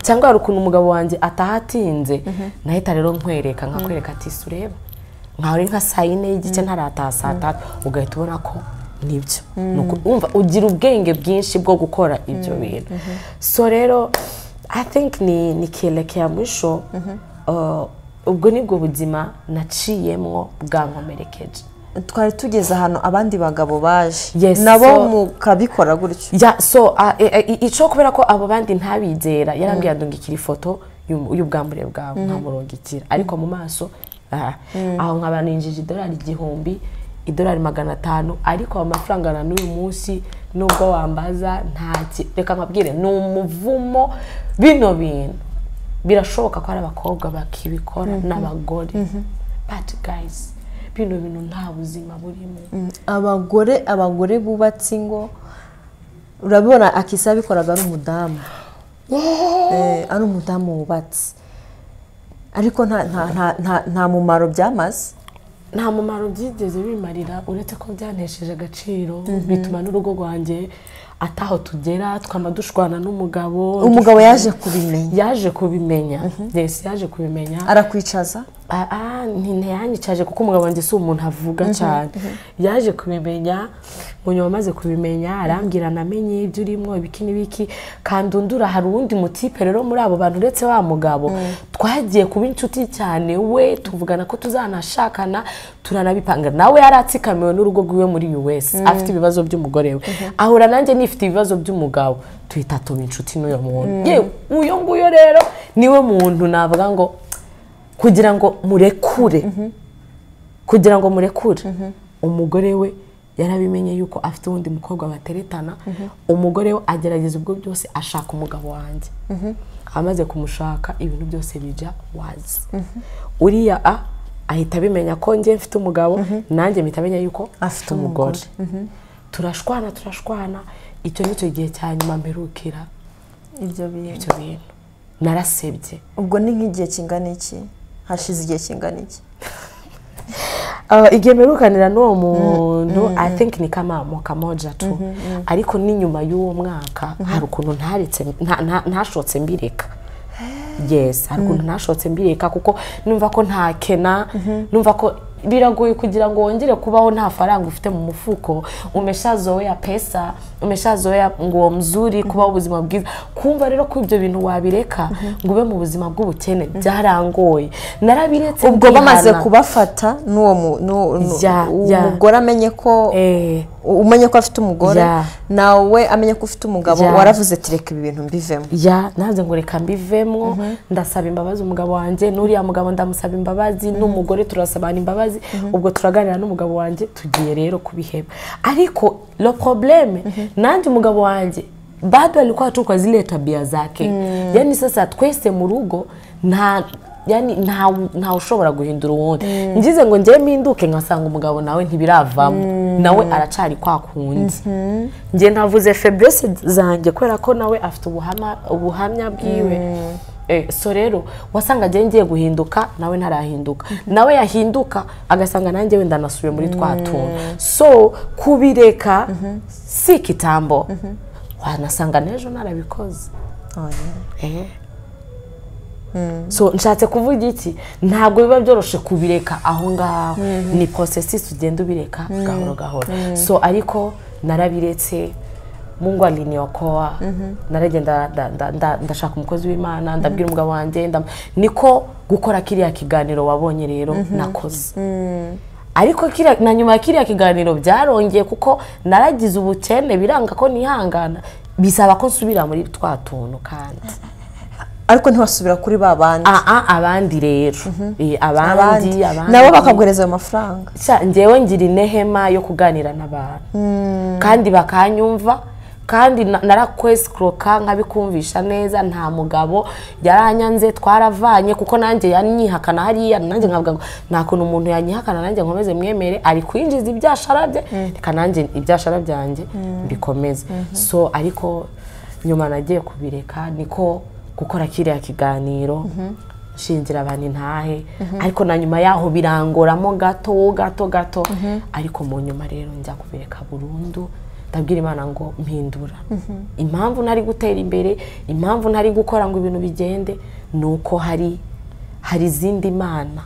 cyangwa hari ukuntu umugabo wanjye ataha atinze nahita rero nkwereka nkakwereka ati "Ese ureba nkaho ari nka saa yine y'igice ntarataha saa tatu ugahita ubona ko nibyo Ni uku- wumva ugira ubwenge bwinshi bwo gukora ibyo bintu so rero i think ni ni kielekea mwisho uh, ubwo nibwo buzima naciyemwo bwankomerekeje twari tugeze ahantu abandi bagabo baje Yes, nabo so- mukabikora gutyo ya so ah, eh, eh, ico kubera ko abo bandi ntabizera yarambwira ngo ngikira ifoto y'um- y'ubwambure bwawe nkamurongikira ariko mu maso ah, aho nkaba ninjije idolari igihumbi idolari magana atanu ariko ayo mafaranga na n'uyu munsi nubwo wambaza ntaki reka nkabwire ni umuvumo bino bintu birashoboka ko hari abakobwa bakibikora n'abagore but guys bino bintu nta buzima burimo abagore abagore bubatse ingo urabibona akisa abikoraga ari umudamu Eh, ari umudamu wubatse ariko nta nta- nta- nta- nta mumaro byamaze nta mumaro byigeze bimarira uretse ko byanesheje agaciro bituma n'urugo rwanjye ataho tugera twama dushwana n'umugabo umugabo yaje kubimenya yaje kubimenya yes yaje kubimenya arakwicaza aa ntiyanyicaje kuko umugabo wanjye si umuntu avuga cyane yaje kubimenya ngo nyuma amaze kubimenya arambwira namenye ibyo urimo ibiki n'ibiki kandi undura hari uwundi mutipe rero muri abo bantu uretse wa mugabo twagiye kuba inshuti cyane we tuvugana ko tuzanashakana turanabipanga nawe yari atsikamiwe n'urugo rwiwe muri us afite ibibazo by'umugore we ahura nanjye nifite ibibazo by'umugabo tuhita tuba inshuti n'uyo muntu yewe uyo nguyo rero niwe muntu navuga ngo kugira ngo murekure kugira ngo murekure umugore we yarabimenye yuko afite uwundi mukobwa bateretana umugore we agerageza ubwo byose ashaka umugabo wanjye amaze kumushaka ibintu byose bijya wazi uriya a ahita abimenya ko njye mfite umugabo nanjye mpita menya yuko afite umugore turashwana turashwana icyo ni cyo gihe cya nyuma mperukira ibyo bintu ibyo bintu narasebye ubwo ni nk'igihe kingana iki hashize igihe kingana iki Uh, igihe mperukanira n'uwo muntu i think ni kama mwaka moja tu ariko ni nyuma y'uwo mwaka hari ukuntu ntaretse nta- nta- ntashotse mbireka yes hari ukuntu ntashotse mbireka kuko numva ko ntakena numva ko biragoye kugira ngo wongere kubaho nta faranga ufite mu mufuko umeshazoea pesa umeshazoea nguo mzuri kubaho ubuzima bwiza kumva rero ko ibyo bintu wabireka ngo ube mu buzima bw'ubukene byarangoye narabiretse ubwo bamaze ndihana. kubafata n'uwo mu- n'uwo- n'u- Ya, ya. umugore amenye ko Eh, umenye ko afite umugore Ya. nawe amenye ko ufite umugabo Ya. waravuze ati reka ibi bintu mbivemo ya nanze ngo reka mbivemo ndasaba imbabazi umugabo wanjye n'uriya mugabo ndamusaba imbabazi n'umugore turasabana imbabazi ubwo turaganira n'umugabo wanjye tugiye rero kubiheba ariko lo probleme nanjye umugabo wanjye bado alikuwa tu kwa zile tabia zake yani sasa twese mu rugo nta yani nta nta ushobora guhindura uwundi ngize ngo njye mpinduke nkasanga umugabo nawe ntibiravamo nawe aracari kwa kundi njye navuze febrese zanjye kubera ko nawe afite ubuhama- ubuhamya bwiwe Eh, so rero wasanga agiye ngiye guhinduka nawe ntarahinduka nawe yahinduka agasanga nanjye wenda nasubiye muri twa tuntu so kubireka si kitambo wanasanga n'ejo narabikoze Eh. so nshatse kuvuga iki ntabwo biba byoroshye kubireka aho ngaho ni processus ugenda ubireka gahoro gahoro so ariko narabiretse mungu aliniokoa naragenda nda- nda- nda- ndashaka umukozi w'imana ndabwira umugabo wanjye ndam- niko gukora kiriya kiganiro wabonye rero nakoze ariko kiriya- na nyuma ya kiriya kiganiro byarongeye kuko naragize ubukene biranga ko nihangana bisaba ko nsubira muri twa tuntu kandi ariko ntiwasubira kuri ba bandi aa abandi rero Eh, abandi abandi abandi nabo bakaguhereza ayo mafaranga Sha, njyewe ngira inehema yo kuganira n'abantu kandi bakanyumva kandi na- narakwesikuroka nkabikumvisha neza nta mugabo yaranyanze twaravanye kuko nanjye yanyihakana hariya nanjye nkavuga ngo nta kuntu umuntu yanyihakana nanjye nkomeze mwemere ari kwinjiza ibyashara bye reka nanjye ibyashara byanjye mbikomeze so ariko nyuma nagiye kubireka niko gukora kiriya kiganiro shingira abantu intahe ariko na nyuma yaho birangoramo gato gato gato ariko mu nyuma rero njya kubireka burundu ndabwira imana ngo mpindura impamvu ntari gutera imbere impamvu ntari gukora ngo ibintu bigende ni uko hari hari izindi mana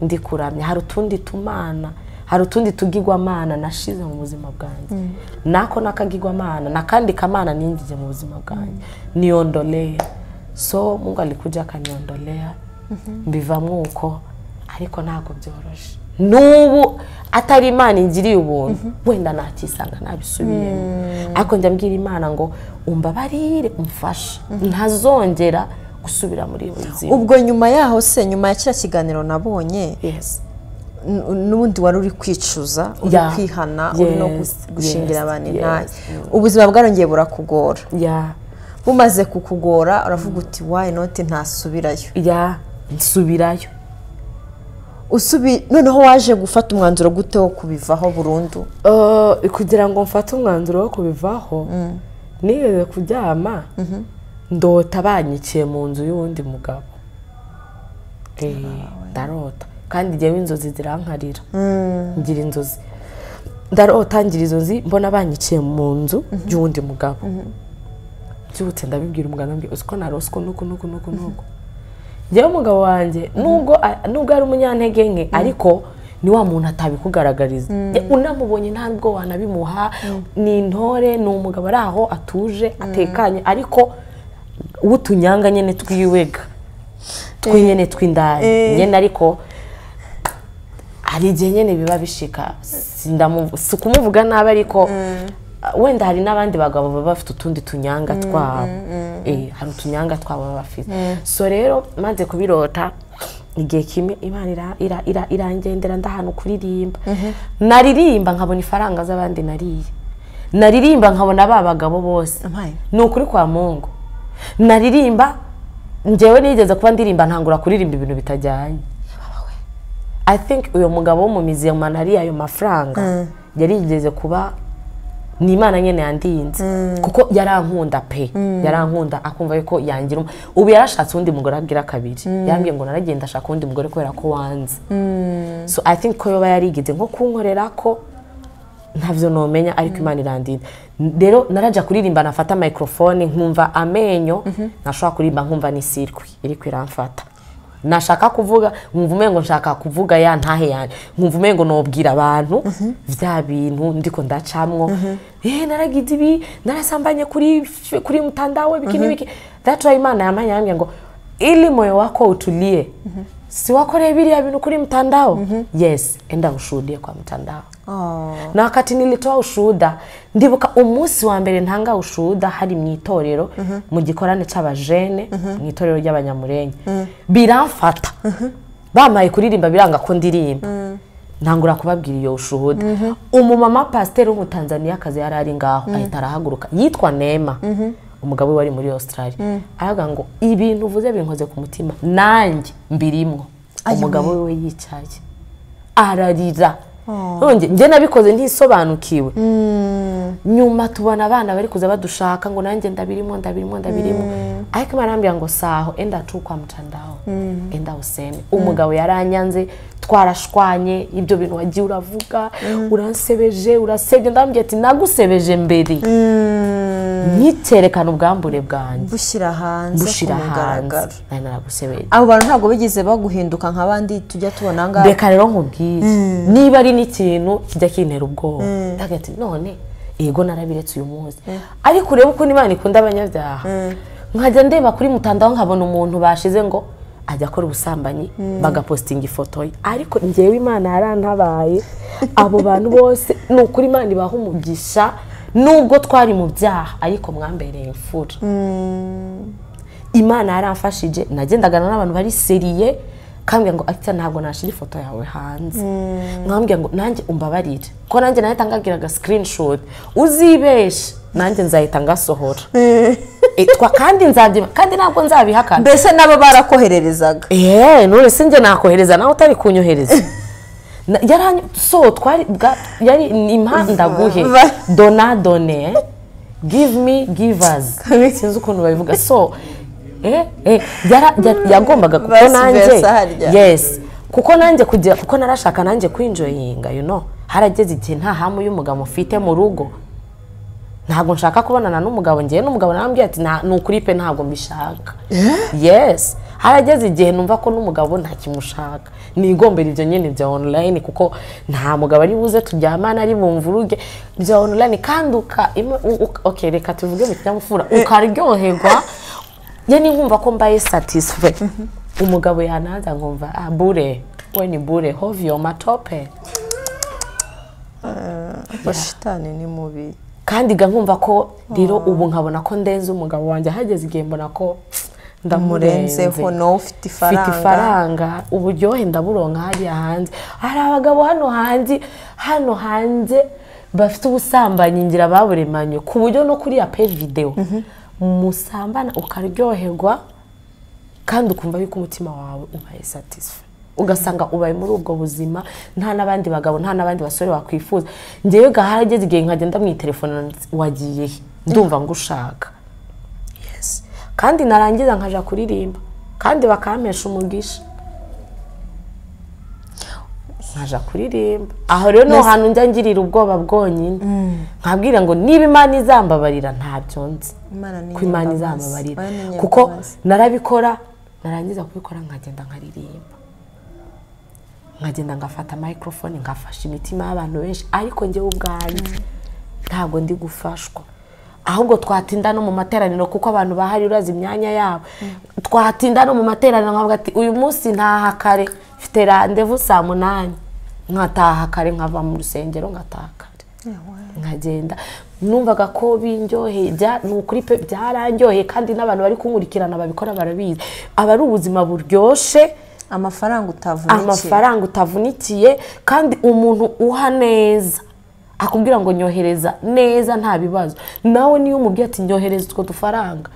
ndi kuramya hari utundi tumana hari utundi tugigwamana nashize mu buzima bwanjye nako nakagigwamana nakandi kamana ninjije mu buzima bwanjye niondolea so mungu alikuja akaniondolea mbivamo uko ariko ntabwo byoroshye n'ubu atari imana ingiriye ubuntu wenda nakisanga nabisubiyemo ariko njya mbwira imana ngo umbabarire umfashe ntazongera gusubira muri iyo buzima ubwo nyuma yaho se nyuma ya kiriya kiganiro nabonye Yes. n- n'ubundi wari uri kwicuza uri Yeah. kwihana uri no Yes, gus- gushingira yes, abantu yes, intaye yes. ubuzima bwarongeye burakugora ya bumaze kukugora uravuga uti wayi noti ntasubirayo ya nsubirayo usubi noneho waje gufata umwanzuro gute wo kubivaho burundu Eh, kugira ngo mfate umwanzuro wo kubivaho nigeze kuryama ndota banyikiye mu nzu y'uwundi mugabo Eh, ndarota kandi njyewe inzozi zirankarira ngira inzozi ndarota ngira izo nzi mbona banyikiye mu nzu y'uwundi mugabo byutse ndabibwira umugabo ndabwira uzi ko naroswe nuku nuku nuku nuku njyewe umugabo wanjye nubwo nubwo ari umunyantege nke ariko ni wa muntu atabikugaragariza Je, unamubonye ntabwo wanabimuha ni intore ni umugabo ari aho atuje atekanye ariko utunyanga nyine tw'iwega twinyene tw'indani nyene ariko hari igihe nyine biba bishika Si ndamu- si ukumuvuga nabi ariko uh, wenda hari n'abandi bagabo baba bafite utundi tunyanga twabo Eh, hari utunyanga twabo baba bafite so rero maze kubirota igihe kimwe imana ira- ira- ira- irangendera ndahana kuririmba naririmba nkabona ifaranga z'abandi nariye naririmba nkabona ba bagabo bose Ampaye. ni ukuri kwa mungu naririmba njyewe nigeze kuba ndirimba ntangura kuririmba ibintu bitajyanye i think uyu mugabo wo mu mizi hariya ayo mafaranga yari yigeze kuba ni imana nyine yandinze kuko yarankunda pe yarankunda akumva yuko yangira um- ubu yarashatse undi mugore agira kabiri yarambwiye ngo naragenda ashaka undi mugore kubera ko wanze so i think ko yoba yarigeze nko kunkorera ko ntabyo numenya ariko imana irandinda rero narajya kuririmba nafata microphone nkumva amenyo nashobora kuririmba nkumva n'isirwi iri kwiramfata nashaka kuvuga nkumva umengo ngo nshaka kuvuga ya ntahe yanjye nkumva umengo ngo nobwira abantu bya bintu ndiko ndacamwo eh naragize ibi narasambanye kuri kuri mtandawe biki n'ibiki that's why imana yamanye yambwiye ngo ili moyo wako utulie si wakoreye biriya bintu kuri mtandao yes enda ushuhudie kwa mtandao na wakati nilitoa ushuhuda ndibuka umunsi wa mbere ntanga ushuhuda hari mu itorero mu gikorane cy'abajene mu itorero ry'abanyamurenge biramfata bamaye kuririmba biranga ko ndirimba ntangura kubabwira iyo bushuhude umumama pasiteri w'umutanzaniyakazi yari ari ngaho ahita arahaguruka yitwa nema umugabo we wari muri australia aravuga ngo ibintu uvuze binkoze ku mutima nanjye mbirimwo umugabo we yicaye ararira None njye nabikoze ntisobanukiwe nyuma tubona abana bari kuza badushaka ngo nanjye ndabirimo ndabirimo ndabirimo ariko imana irambwira ngo saho enda tu kwa mcandaho enda usene umugabo yaranyanze twarashwanye ibyo bintu wagiye uravuga uransebeje urasebye ndambwira ati nagusebeje mbere nk'icyerekana ubwambure bwanjye bushyira hanze bushyira ku hanze mugaragaro nari naragusebeje abo bantu ntabwo bigeze baguhinduka nk'abandi tujya tubona aha ngaha reka rero nkubwire niba ari n'ikintu kijya kintera ubwoba hagati none yego narabiretse uyu munsi ariko urebe ukuntu imana ikunda abanyabyaha nkajya ndeba kuri mutandaho nkabona umuntu bashize ngo ajya akora ubusambanyi bagapositinga ifoto ye ariko ngewe imana yarantabaye abo bantu bose ni ukuri imana ibaha umugisha nubwo twari mu byaha ariko mwambereye imfura imana yaramfashije nagendagana n'abantu bari seriye kambwira ngo akita ntabwo nashyira ifoto yawe hanze mwambwira ngo nanjye umbabarire ko nanjye nahita ngagira aga screenshot uzibeshe nanjye nzahita ngasohora Eh, twa- kandi nzabyima kandi ntabwo nzabihakana mbese nabo barakohererezaga eee none si njye nakohereza nawe utari kunyohereza Na- yarany- so twari bwa yari ni impandaguhe Va- dona done give me give us sinzi ukuntu babivuga so eh, eh, yara- ya- yagombaga kuko Vice nanjye versa harya. yes kuko nanjye kugira kuko narashaka nanjye kwinjoyinga you know harageze igihe nta hamu y'umugabo mfite mu rugo ntabwo nshaka kubonana n'umugabo ngewe n'umugabo narambwira ati "Nta- ni ukuri pe ntabwo mbishaka yes harageze igihe numva ko n'umugabo nta kimushaka nigombera ibyo nyine bya online kuko nta mugabo ari buze turyamana ari bumvuruge bya online kandi uka ima- u- u- okay, reka tuvuge mu kinyabupfura ukaryoherwa nyine nkumva ko mbaye satisfait umugabo yanaza nkumva ah bure we ni bure hovyo matope bashitani ni mubi kandi ga nkumva ko rero ubu nkabona ko ndenze umugabo wanjye hageze igihe mbona ko ndamurenze murenzeho nawe ufite mfite ifaranga ifaranga uburyohe ndaburonka hariya hanze hari abagabo hano hanze hano hanze bafite ubusambanyi ngira baburemanyo ku buryo no kuriya peji videwo musambana ukaryoherwa kandi ukumva yuko umutima wawe ubaye satisfa ugasanga ubaye muri ubwo buzima nta n'abandi bagabo nta n'abandi basore wakwifuza ngewe gaharageze igihe nkagenda mu itelefone wagiye he? ndumva ngushaka Yes. kandi narangiza nkaja kuririmba kandi bakampesha umugisha nkaja kuririmba aho rero niho hantu njya ngirira ubwoba bwonyine nkabwira ngo niba imana izambabarira ntabyo nzi Imana ni ko imana inyambabazi. izambabarira Oya, ni inyambabazi. kuko narabikora narangiza kubikora nkagenda nkaririmba nkagenda ngafata microphone ngafasha imitima y'abantu benshi ariko njyewe ubwanjye ntabwo ndi gufashwa ahubwo twatinda no mu materaniro kuko abantu bahari urazi imyanya yabo twatinda no mu materaniro nkavuga ati uyu munsi ntaha kare mfite randevu saa munani nkataha kare nkava mu rusengero ngataha kare nkagenda numvaga ko bindyoheye bya- ni ukuri pe byarandyoheye kandi n'abantu bari kunkurikirana babikora barabizi aba ari ubuzima buryoshye amafaranga utavunikira amafaranga utavunikiye kandi umuntu uha neza akubwira ngo nyohereza neza nta bibazo nawe niyo umubwiye ati nyohereza utwo dufaranga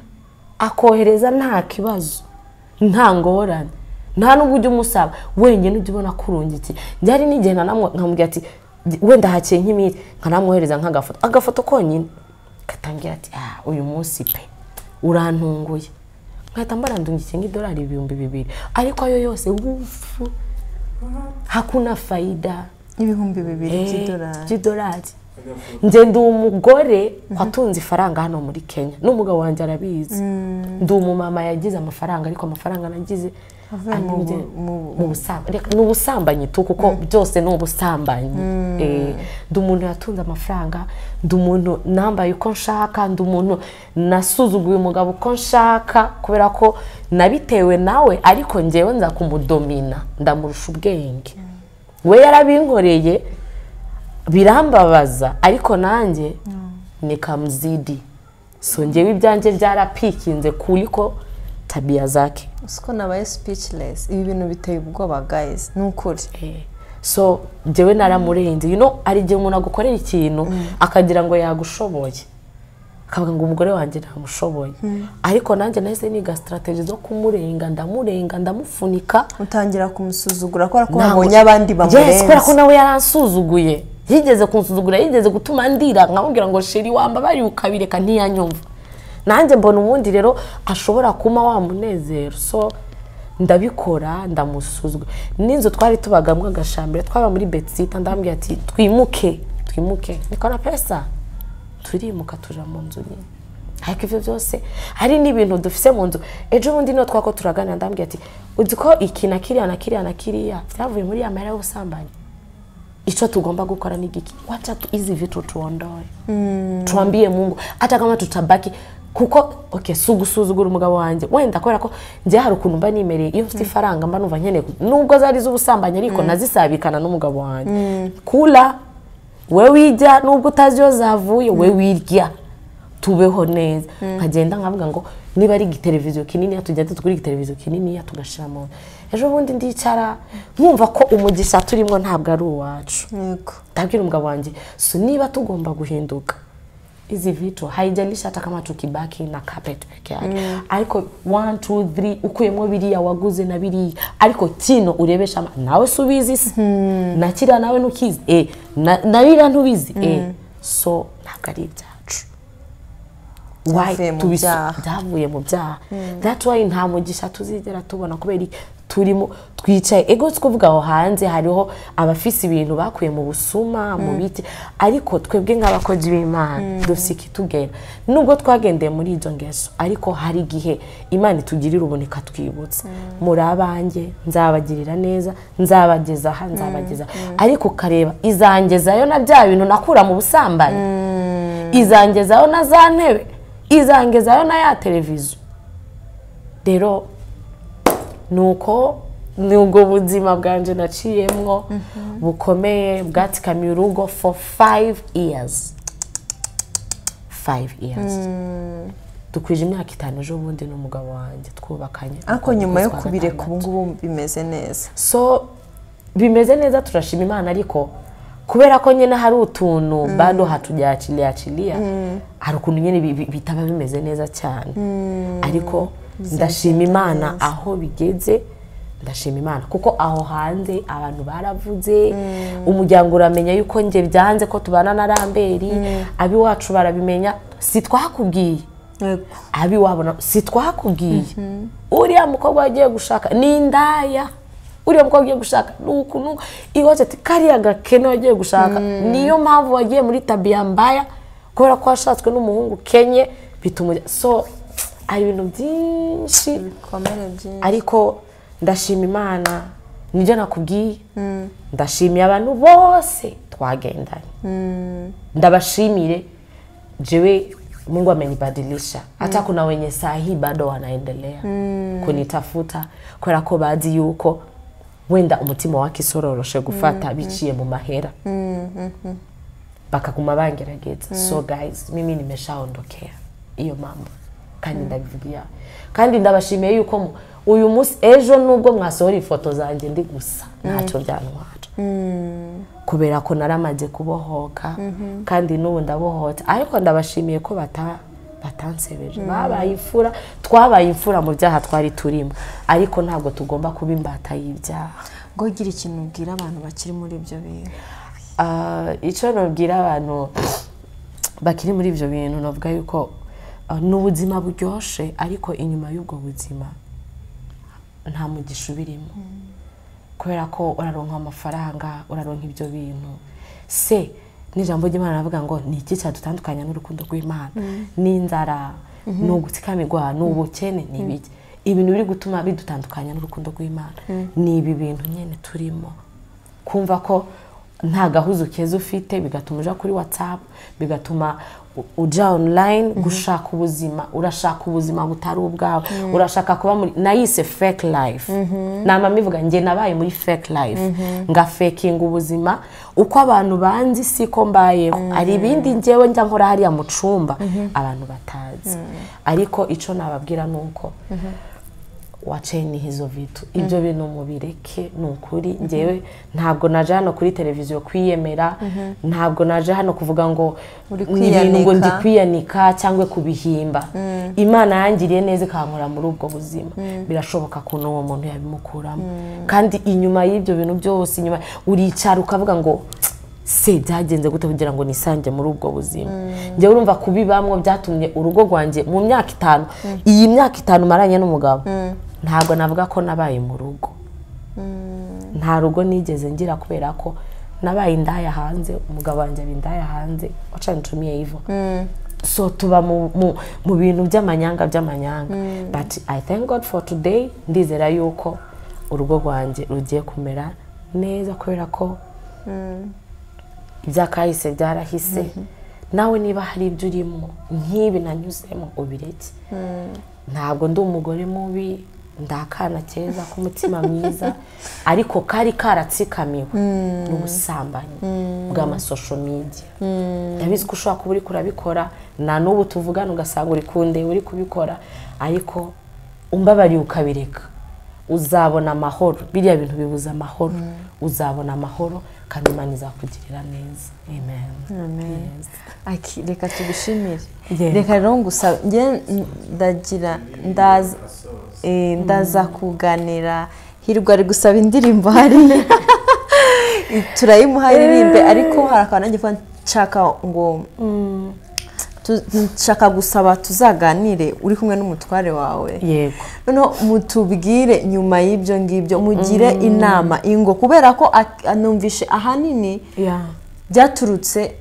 akohereza nta kibazo nta ngorane nta n'ubwo ujya umusaba wenyine ujya ubona ko urungikiye byari n'igihe nanamwe- nkamubwira ati wenda hakiye nk'imiti nkanamwohereza nk'agafoto agafoto konyine gatangira ati ah uyu munsi pe urantunguye nkahita mbarandungikiye nk'idolari ibihumbi bibiri ariko ayo yose wufu hakuna faida ibihumbi bibiri Eh, by'idolari by'idolari njye ndi umugore watunze ifaranga hano muri kenya n'umugabo wanjye arabizi ndi umumama yagize amafaranga ariko amafaranga nagize Avuye mu anyibye bu- mu- mu busamb- reka, ni ubusambanyi tu kuko byose ni ubusambanyi Eh, ndi umuntu yatunze amafaranga ndi umuntu nambaye uko nshaka ndi umuntu nasuzuguye umugabo uko nshaka kubera ko nabitewe nawe ariko ngewe nza kumudomina ndamurusha ubwenge we yarabinkoreye birambabaza ariko nanjye ni kamuzidi so ngewe ibyanjye byarapikinze kuri ko tabiya zake siko nabaye speechless ibi bintu biteye ubwoba guys ni ukuri Eh, so njyewe naramurenze you know hari igihe umuntu agukorera ikintu akagira ngo yagushoboye akavuga ngo umugore wanjye ntamushoboye ariko nanjye nahise niga sitarategi zo kumurenga ndamurenga ndamufunika utangira kumusuzugura kubera ko Ntabwo- wabonye abandi Yes, kubera ko bamurenze nawe yaransuzuguye yigeze kunsuzugura yigeze gutuma ndira nkamubwira ngo sheri wambabariye ukabireka ntiyanyumva nanjye mbona ubundi rero ashobora kuma wa munezero so ndabikora ndamusuzugura n'inzu twari tubagamo agashambire twaba muri betsita ndambwira ati twimuke twimuke nikora pesa turimuka tuja mu nzu nyine ariko ibyo byose hari n'ibintu dufise mu nzu ejo bundi niyo twako turaganira ndambwira ati uzi ko iki na kiriya na kiriya na kiriya byavuye muri ya mahera y'ubusambanyi icyo tugomba gukora ni giki wacha tu hizi vitu tuondoe tuambie mungu hata kama tutabaki kuko okay si ugusuzugura umugabo wanjye wenda kubera ko njye hari ukuntu mba nimereye iyo mfite ifaranga mba numva nkeneye ku- nubwo zari iz'ubusambanyi ariko nazisabikana n'umugabo wanjye kula we wirya nubwo utazi iyo zavuye we wirya tubeho neza nkagenda nkavuga ngo niba ari igiteleviziyo kinini tujya tugura igiteleviziyo kinini tugashyira mu nzu ejo bundi ndicara nkumva ko umugisha turimo ntabwo ari uwacu Yego. ndabwira umugabo wanjye so niba tugomba guhinduka izi vitu haijalishi hata kama tukibaki na carpet peke yake ariko 1 2 3 ukuyemo biriya waguze na biriya ariko kino urebesha ama- nawe subizi se na kiriya nawe ntukizi eh na, na biriya ntubizi eh so ntabwo ari ibyacu Why? Byavuye mu Tubisu- byaha. byavuye mu byaha that's why nta mugisha tuzigera tubona kubera iki? turimo twicaye ego si kuvuga aho hanze hariho abafise ibintu bakuye mu busuma mu biti ariko twebwe nk'abakozi b'imana dufite ikitugera nubwo twagendeye muri izo ngeso ariko hari igihe imana itugirira ubuntu ikatwibutsa muri abanjye nzabagirira neza nzabageza aha nzabageza ariko ukareba izangezayo na bya bintu nakura mu busambanyi izangezayo na za ntebe izangezayo na ya televiziyo rero ni uko ni ubwo buzima bwanjye naciyemwo bukomeye bwatikamiye urugo for five years five years dukwije imyaka itanu ejo bundi n'umugabo wanjye twubakanye ariko nyuma yo kubireka ubu ubu ngubu bimeze neza so bimeze neza turashima imana ariko kubera ko nyine hari utuntu bado hatujyachiliachilia hari ukuntu nyine bi- bi- bitaba bimeze neza cyane ariko ndashima imana aho bigeze ndashima imana kuko aho hanze abantu baravuze umuryango uramenya yuko nge byanze ko tubana na ramberi abiwacu barabimenya si twakubwiye Yego. abi wabona si twakubwiye uriya mukobwa wagiye gushaka ni indaya uriya mukobwa ugiye gushaka ni uku nuku iwacu ati kariya gakene wagiye gushaka niyo mpamvu wagiye muri tabiya mbaya kubera ko washatswe n'umuhungu kenye bituma ujya- so hari ibintu byinshi ibikomere byinshi ariko ndashima imana nibyo nakubwiye ndashimiye abantu bose twagendanye ndabashimire jewe mungu amenibadilisha hata kuna wenye saa hii bado wanaendelea kunitafuta kubera ko bazi yuko wenda umutima wake usororoshe gufata biciye mu mahera bakaguma bangerageza so guys mimi nimeshaondokea iyo mambo kandi ndabivugira kandi ndabashimiye yuko mu- uyu munsi ejo nubwo mwasohora ifoto zanjye ndi gusa ntacyo byantwara kubera ko naramaze kubohoka kandi n'ubu ndabohotse ariko ndabashimiye ko bata batansebeje babaye imfura twabaye imfura mu byaha twari turimo ariko ntabwo tugomba kuba imbata y'ibyaha ngo gira ikintu ubwira abantu bakiri muri ibyo bintu Ah, icyo nabwira abantu bakiri muri ibyo bintu navuga yuko ah, ni ubuzima buryoshye ariko inyuma y'ubwo buzima nta mugisha ubirimo kubera ko uraronka amafaranga uraronka ibyo bintu se n'ijambo ry'imana ravuga ngo ni iki cyadutandukanya n'urukundo rw'imana ni inzara ni ugutsikamirwa ni ubukene ni ibiki ibintu biri gutuma bidutandukanya n'urukundo rw'imana ni ibi bintu nyine turimo kumva ko nta gahuza ukeza ufite bigatuma uja kuri watsapu bigatuma u- uja online gushaka ubuzima urashaka ubuzima butari ubwawe urashaka kuba muri nayise fake life namama ivuga njye nabaye muri fake life ngafakinga ubuzima uko abantu banzi siko mbayeho hari ibindi njyewe njya nkora hariya mu cumba abantu batazi ariko icyo nababwira ni uko wacaye ni hizo vitu ibyo bintu mubireke ni ukuri ngewe ntabwo naje hano kuri televiziyo kwiyemera ntabwo naje hano kuvuga ngo Uri ni ibintu ngo ndi kwiyanika. kwiyanika cyangwa kubihimba imana yangiriye neza ikankura muri ubwo buzima birashoboka ko n'uwo muntu yabimukuramo kandi inyuma y'ibyo bintu byose inyuma uricara ukavuga ngo "Tsk, se byagenze gute kugira ngo nisange muri ubwo buzima njyewe urumva kubibamwo byatumye urugo rwanjye mu myaka itanu iyi myaka itanu maranye n'umugabo ntabwo navuga ko nabaye mu rugo nta rugo nigeze ngira kubera ko nabaye indaya hanze umugabo wanjye aba indaya hanze wacanicumiye ivo so tuba mu, mu, mu bintu by'amanyanga by'amanyanga but i thank god for today ndizera yuko urugo rwanjye rugiye kumera neza kubera ko ibyakahise byarahise nawe niba hari ibyo urimo nk'ibi nanyuzemo ubireke ntabwo ndi umugore mubi ndi akana keza k'umutima mwiza ariko kari karatsikamiwe n'ubusambanyi bw'amasosho media ndabizi ko ushobora kuba uri kurabikora na n'ubu tuvugana ugasanga uri kundeba uri kubikora ariko umbabariye ukabireka uzabona amahoro biriya bintu bibuza amahoro uzabona amahoro kandi imana izakugirira neza amen Yes. Aki, reka tubishimire Yeah. reka rero ngusaba njye ndagira ndaza eh, ndaza kuganira hirwa ari gusaba indirimbo hariya turayimuha aririmbe ariko hari akantu nanjye kuba nshaka ngo tu- nshaka gusaba tuzaganire uri kumwe n'umutware wawe yego noneho mutubwire nyuma y'ibyo ngibyo mugire inama ingo kubera ko ak- anumvishe ahanini yeah. byaturutse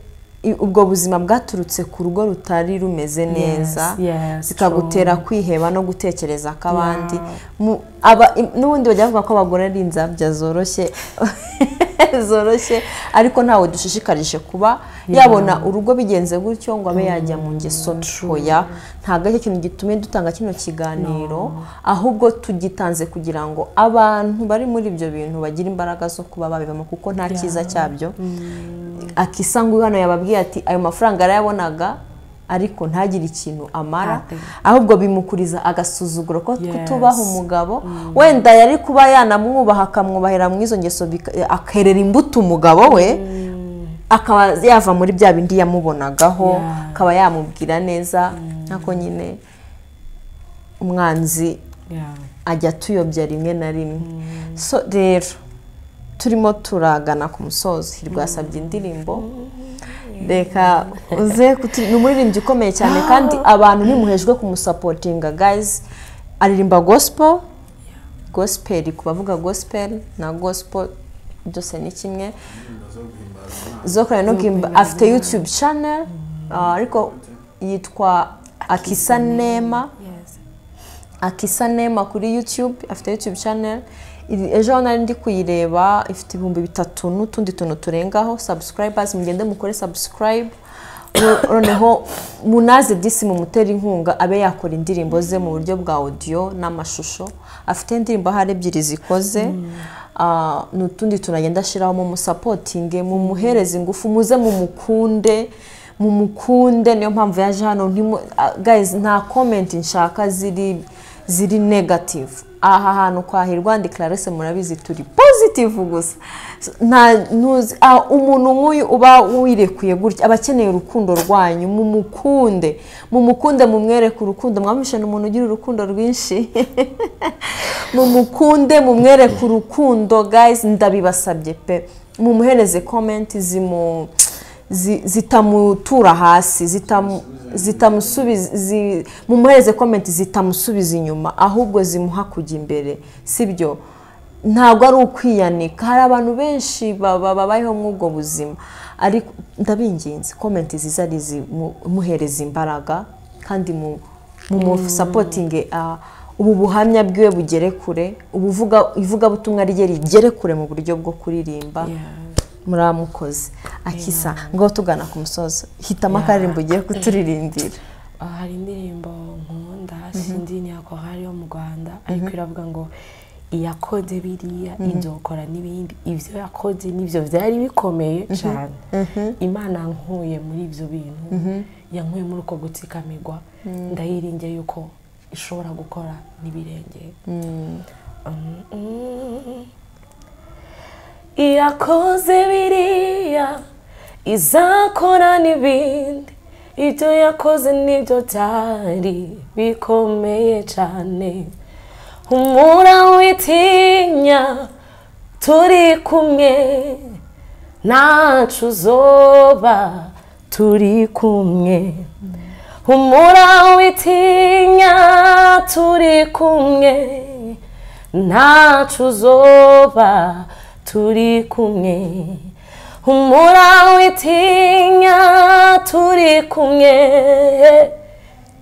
i- ubwo buzima bwaturutse ku rugo rutari rumeze neza yes, zikagutera kwiheba no gutekereza k'abandi Mu- aba- im- n'ubundi bajya bavuga ko abagore ari inzabya zoroshye zoroshye ariko ntawe dushishikarije kuba yabona urugo bigenze gutyo ngo abe yajya mu ngeso ntoya ntabwo aricyo kintu gitumye dutanga kino kiganiro ahubwo tugitanze kugira ngo abantu bari muri ibyo bintu bagire imbaraga zo kuba babibamo kuko nta cyiza cyabyo akisa ngo hano yababwiye ati ayo mafaranga yarayabonaga ariko ntagire ikintu amara ahubwo bimukuriza agasuzuguro ko Yes. kutubaha umugabo wenda yari kuba yanamwubaha akamwubahira mu izo ngeso bika- akerera imbuto umugabo we akaba yava muri bya bindi yamubonagaho Yeah. akaba yamubwira neza nako nyine umwanzi Yeah. ajya atuyobya rimwe na rimwe so rero turimo turagana ku musozo hirwa yasabye indirimbo reka uze kutu- ni umuririmbyi ukomeye cyane kandi abantu ntimuhejwe kumusapotinga gayizi aririmba gosipo gosipeli ku bavuga gosipeli na gosipo byose ni kimwe zo kureba no guhimba afite yutube chanel ariko yitwa akisa nema akisa nema kuri yutube afite yutube chanel Iri- ejo nari ndi kuyireba ifite ibihumbi bitatu n'utundi tuntu turengaho subscribers mugende mukore subscribe Mu- noneho munaze disi mumutera inkunga abe yakora indirimbo ze mu buryo bwa audio n'amashusho afite indirimbo hari ebyiri zikoze Ah, n'utundi tunagenda ashyiraho mumusapotinge mumuhereze ingufu muze mumukunde mu mukunde niyo mpamvu yaje hano ntimu- ah, guys nta comment nshaka ziri ziri negative aha hantu kwa hirwa ndi Clarisse murabizi turi positive gusa So, nta ntuzi ah, umuntu nk'uyu uba wirekuye gutya aba akeneye urukundo rwanyu mu mukunde mu mukunde mumwereke urukundo mwamishe ni umuntu ugira urukundo rwinshi mumukunde mumwereke urukundo guys ndabibasabye pe mumuhereze comment zimu zi- zitamutura hasi zitamu- zitamusubiza zi- mumuhereze comment zitamusubiza inyuma ahubwo zimuha kujya imbere sibyo ntabwo ari ukwiyanika hari abantu benshi baba babayeho muri ubwo buzima ariko ndabinginze comment ziza ari zimuhereza imbaraga kandi mu mumusapotinge ubu buhamya bwiwe bugere kure ubuvuga ivugabutumwa rye rigere kure mu buryo bwo kuririmba muramukoze akisa ngo tugana ku musozo hitamo akaririmbo ugiye kuturirimbira Ah, hari indirimbo nkunda sindi ntiyako hari yo mu rwanda ariko iravuga ngo iyakoze biriya ibyo ukora n'ibindi ibyo yakoze n'ibyo byari bikomeye cyane imana yankuye muri ibyo bintu yankuye muri uko gutsikamirwa ndayiringiye yuko ishobora gukora n'ibirenge Mm. yakoze biriya izakora n'ibindi ibyo yakoze nibyo byari bikomeye cyane humura witinya turi kumwe ntacu uzoba turi kumwe humura witinya turi kumwe ntacu uzoba turi kumwe humura witinya turi kumwe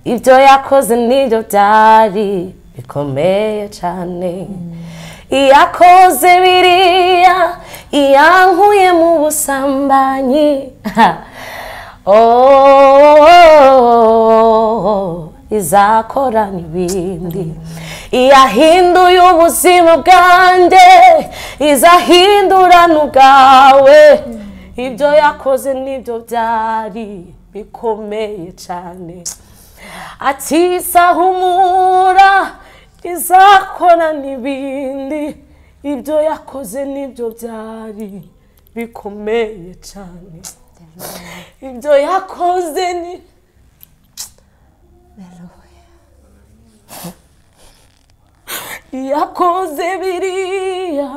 ibyo yakoze nibyo byari bikomeye cyane iyakoze biriya iyankuye mu busambanyi oh, izakora n'ibindi iyahinduye ubuzima bwanjye izahindura n'ubwawe ibyo yakoze nibyo byari bikomeye cyane atisahumura izakora n'ibindi ibyo yakoze nibyo byari bikomeye cyane ibyo yakoze ni yakoze biriya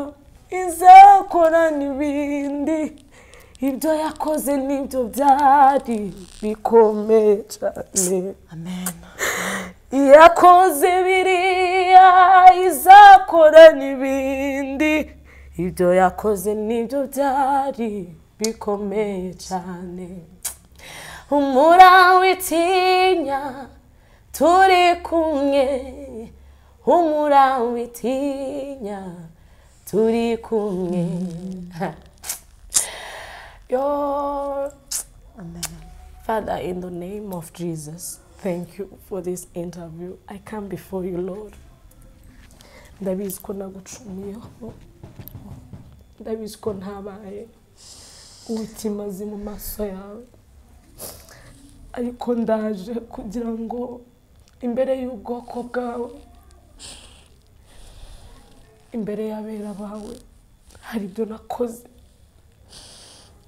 izakora n'ibindi ibyo yakoze nibyo byari bikomeye cyane yakoze biriya izakora n'ibindi ibyo yakoze nibyo byari bikomeye cyane humura witinya turi kumwe humura witinya turi kumwe yo Father, in the name of Jesus, thank you for this interview. I come before you, Lord. ndabiziko nagucumiyeho ndabiziko ntabaye ubukimazi mu maso yawe ariko ndaje kugira ngo imbere y'ubwoko bwawe imbere y'abera bawe hari ibyo nakoze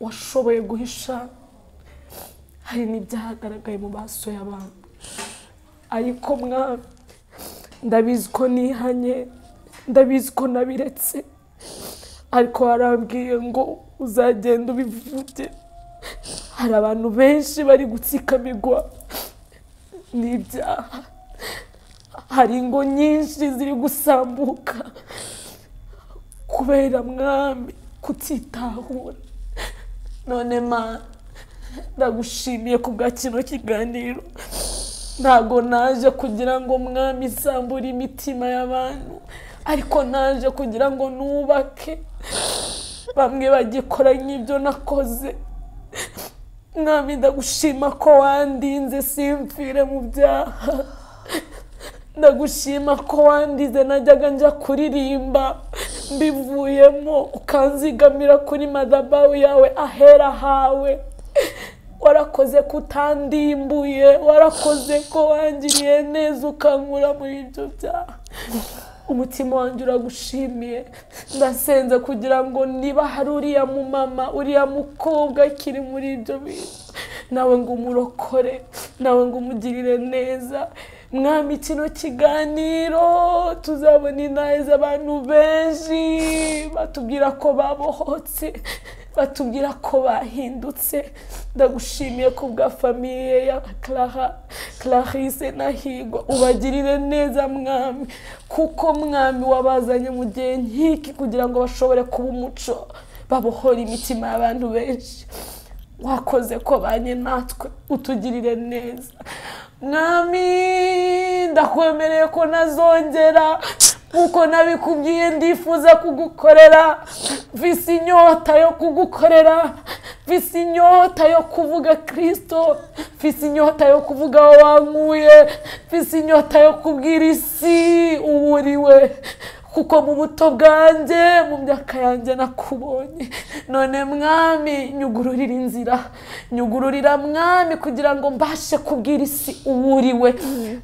washoboye guhisha hari n'ibyahagaragaye mu maso y'abantu ariko mwana ndabizi ko nihanye ndabizi ko nabiretse ariko warambwiye ngo uzagenda ubivuge hari abantu benshi bari gutsikamirwa n'ibyaha hari ingo nyinshi ziri gusambuka kubera mwami kutitahura none mana ndagushimiye ku bwa kino kiganiro ntago naje kugira ngo mwami isambure imitima y'abantu ariko naje kugira ngo nubake bamwe bagikora nk'ibyo nakoze mwami ndagushima ko wandinze simfire mu byaha ndagushima ko wandize najyaga njya kuririmba mbivuyemo ukanzigamira kuri madabawu yawe ahera hawe warakoze ko utandimbuye warakoze ko wangiriye neza ukankura muri ibyo byaha umutima wanjye uragushimiye ndasenze kugira ngo niba hari uriya mumama uriya mukobwa akiri muri ibyo bintu nawe ngo umurokore nawe ngo umugirire neza mwami kino kiganiro tuzabona inaha z'abantu benshi batubwira ko babohotse batubwira ko bahindutse ndagushimiye ku bwa famiye ya Clara Clarisse na Higo ubagirire neza mwami kuko mwami wabazanye mu gihe nk'iki kugira ngo bashobore kuba umuco babohora imitima y'abantu benshi wakoze ko banye natwe utugirire neza mwami ndakwemereye ko nazongera nkuko nabikubwiye ndifuza kugukorera mfise inyota yo kugukorera mfise inyota yo kuvuga kirisito mfise inyota yo kuvuga aho wankuye mfise inyota yo kubwira isi uburiwe kuko mu buto bwanjye mu myaka yanjye nakubonye none mwami nyugururira inzira nyugururira mwami kugira ngo mbashe kubwira isi uwuriwe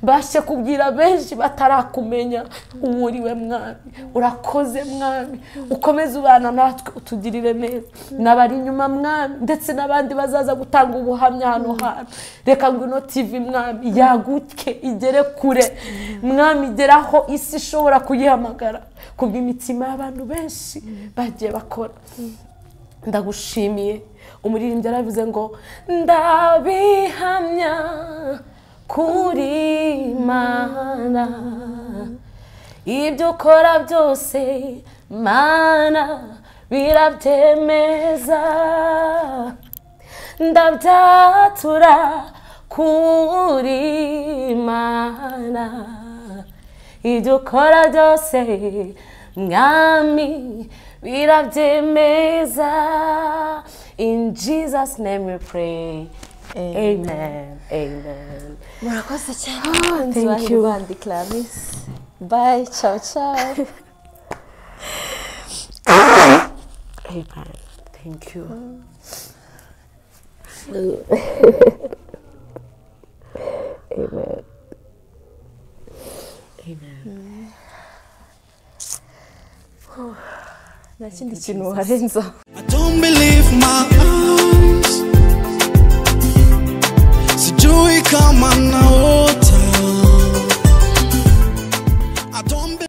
mbashe kubwira benshi batarakumenya uwuriwe mwami urakoze mwami ukomeze ubana natwe utugirire neza n'abari inyuma mwami ndetse n'abandi bazaza gutanga ubuhamya hano hantu reka ngo ino tivi mwami yaguke igere kure mwami igeraho isi ishobora kuyihamagara kubw'imitima y'abantu benshi bagiye bakora ndagushimiye umuririmbyi yarabivuze ngo ndabihamya kuri mana ibyo ukora byose mana birabyemeza ndabyatura kuri mana ibyo ukora byose mwami birabyemeza in jesus name we pray amen amen murakoze cyane thank you bandi clarisse bye ciao ciao amen thank you nta kindi kintu warenzaho I don't believe my eyes. Sijui kama na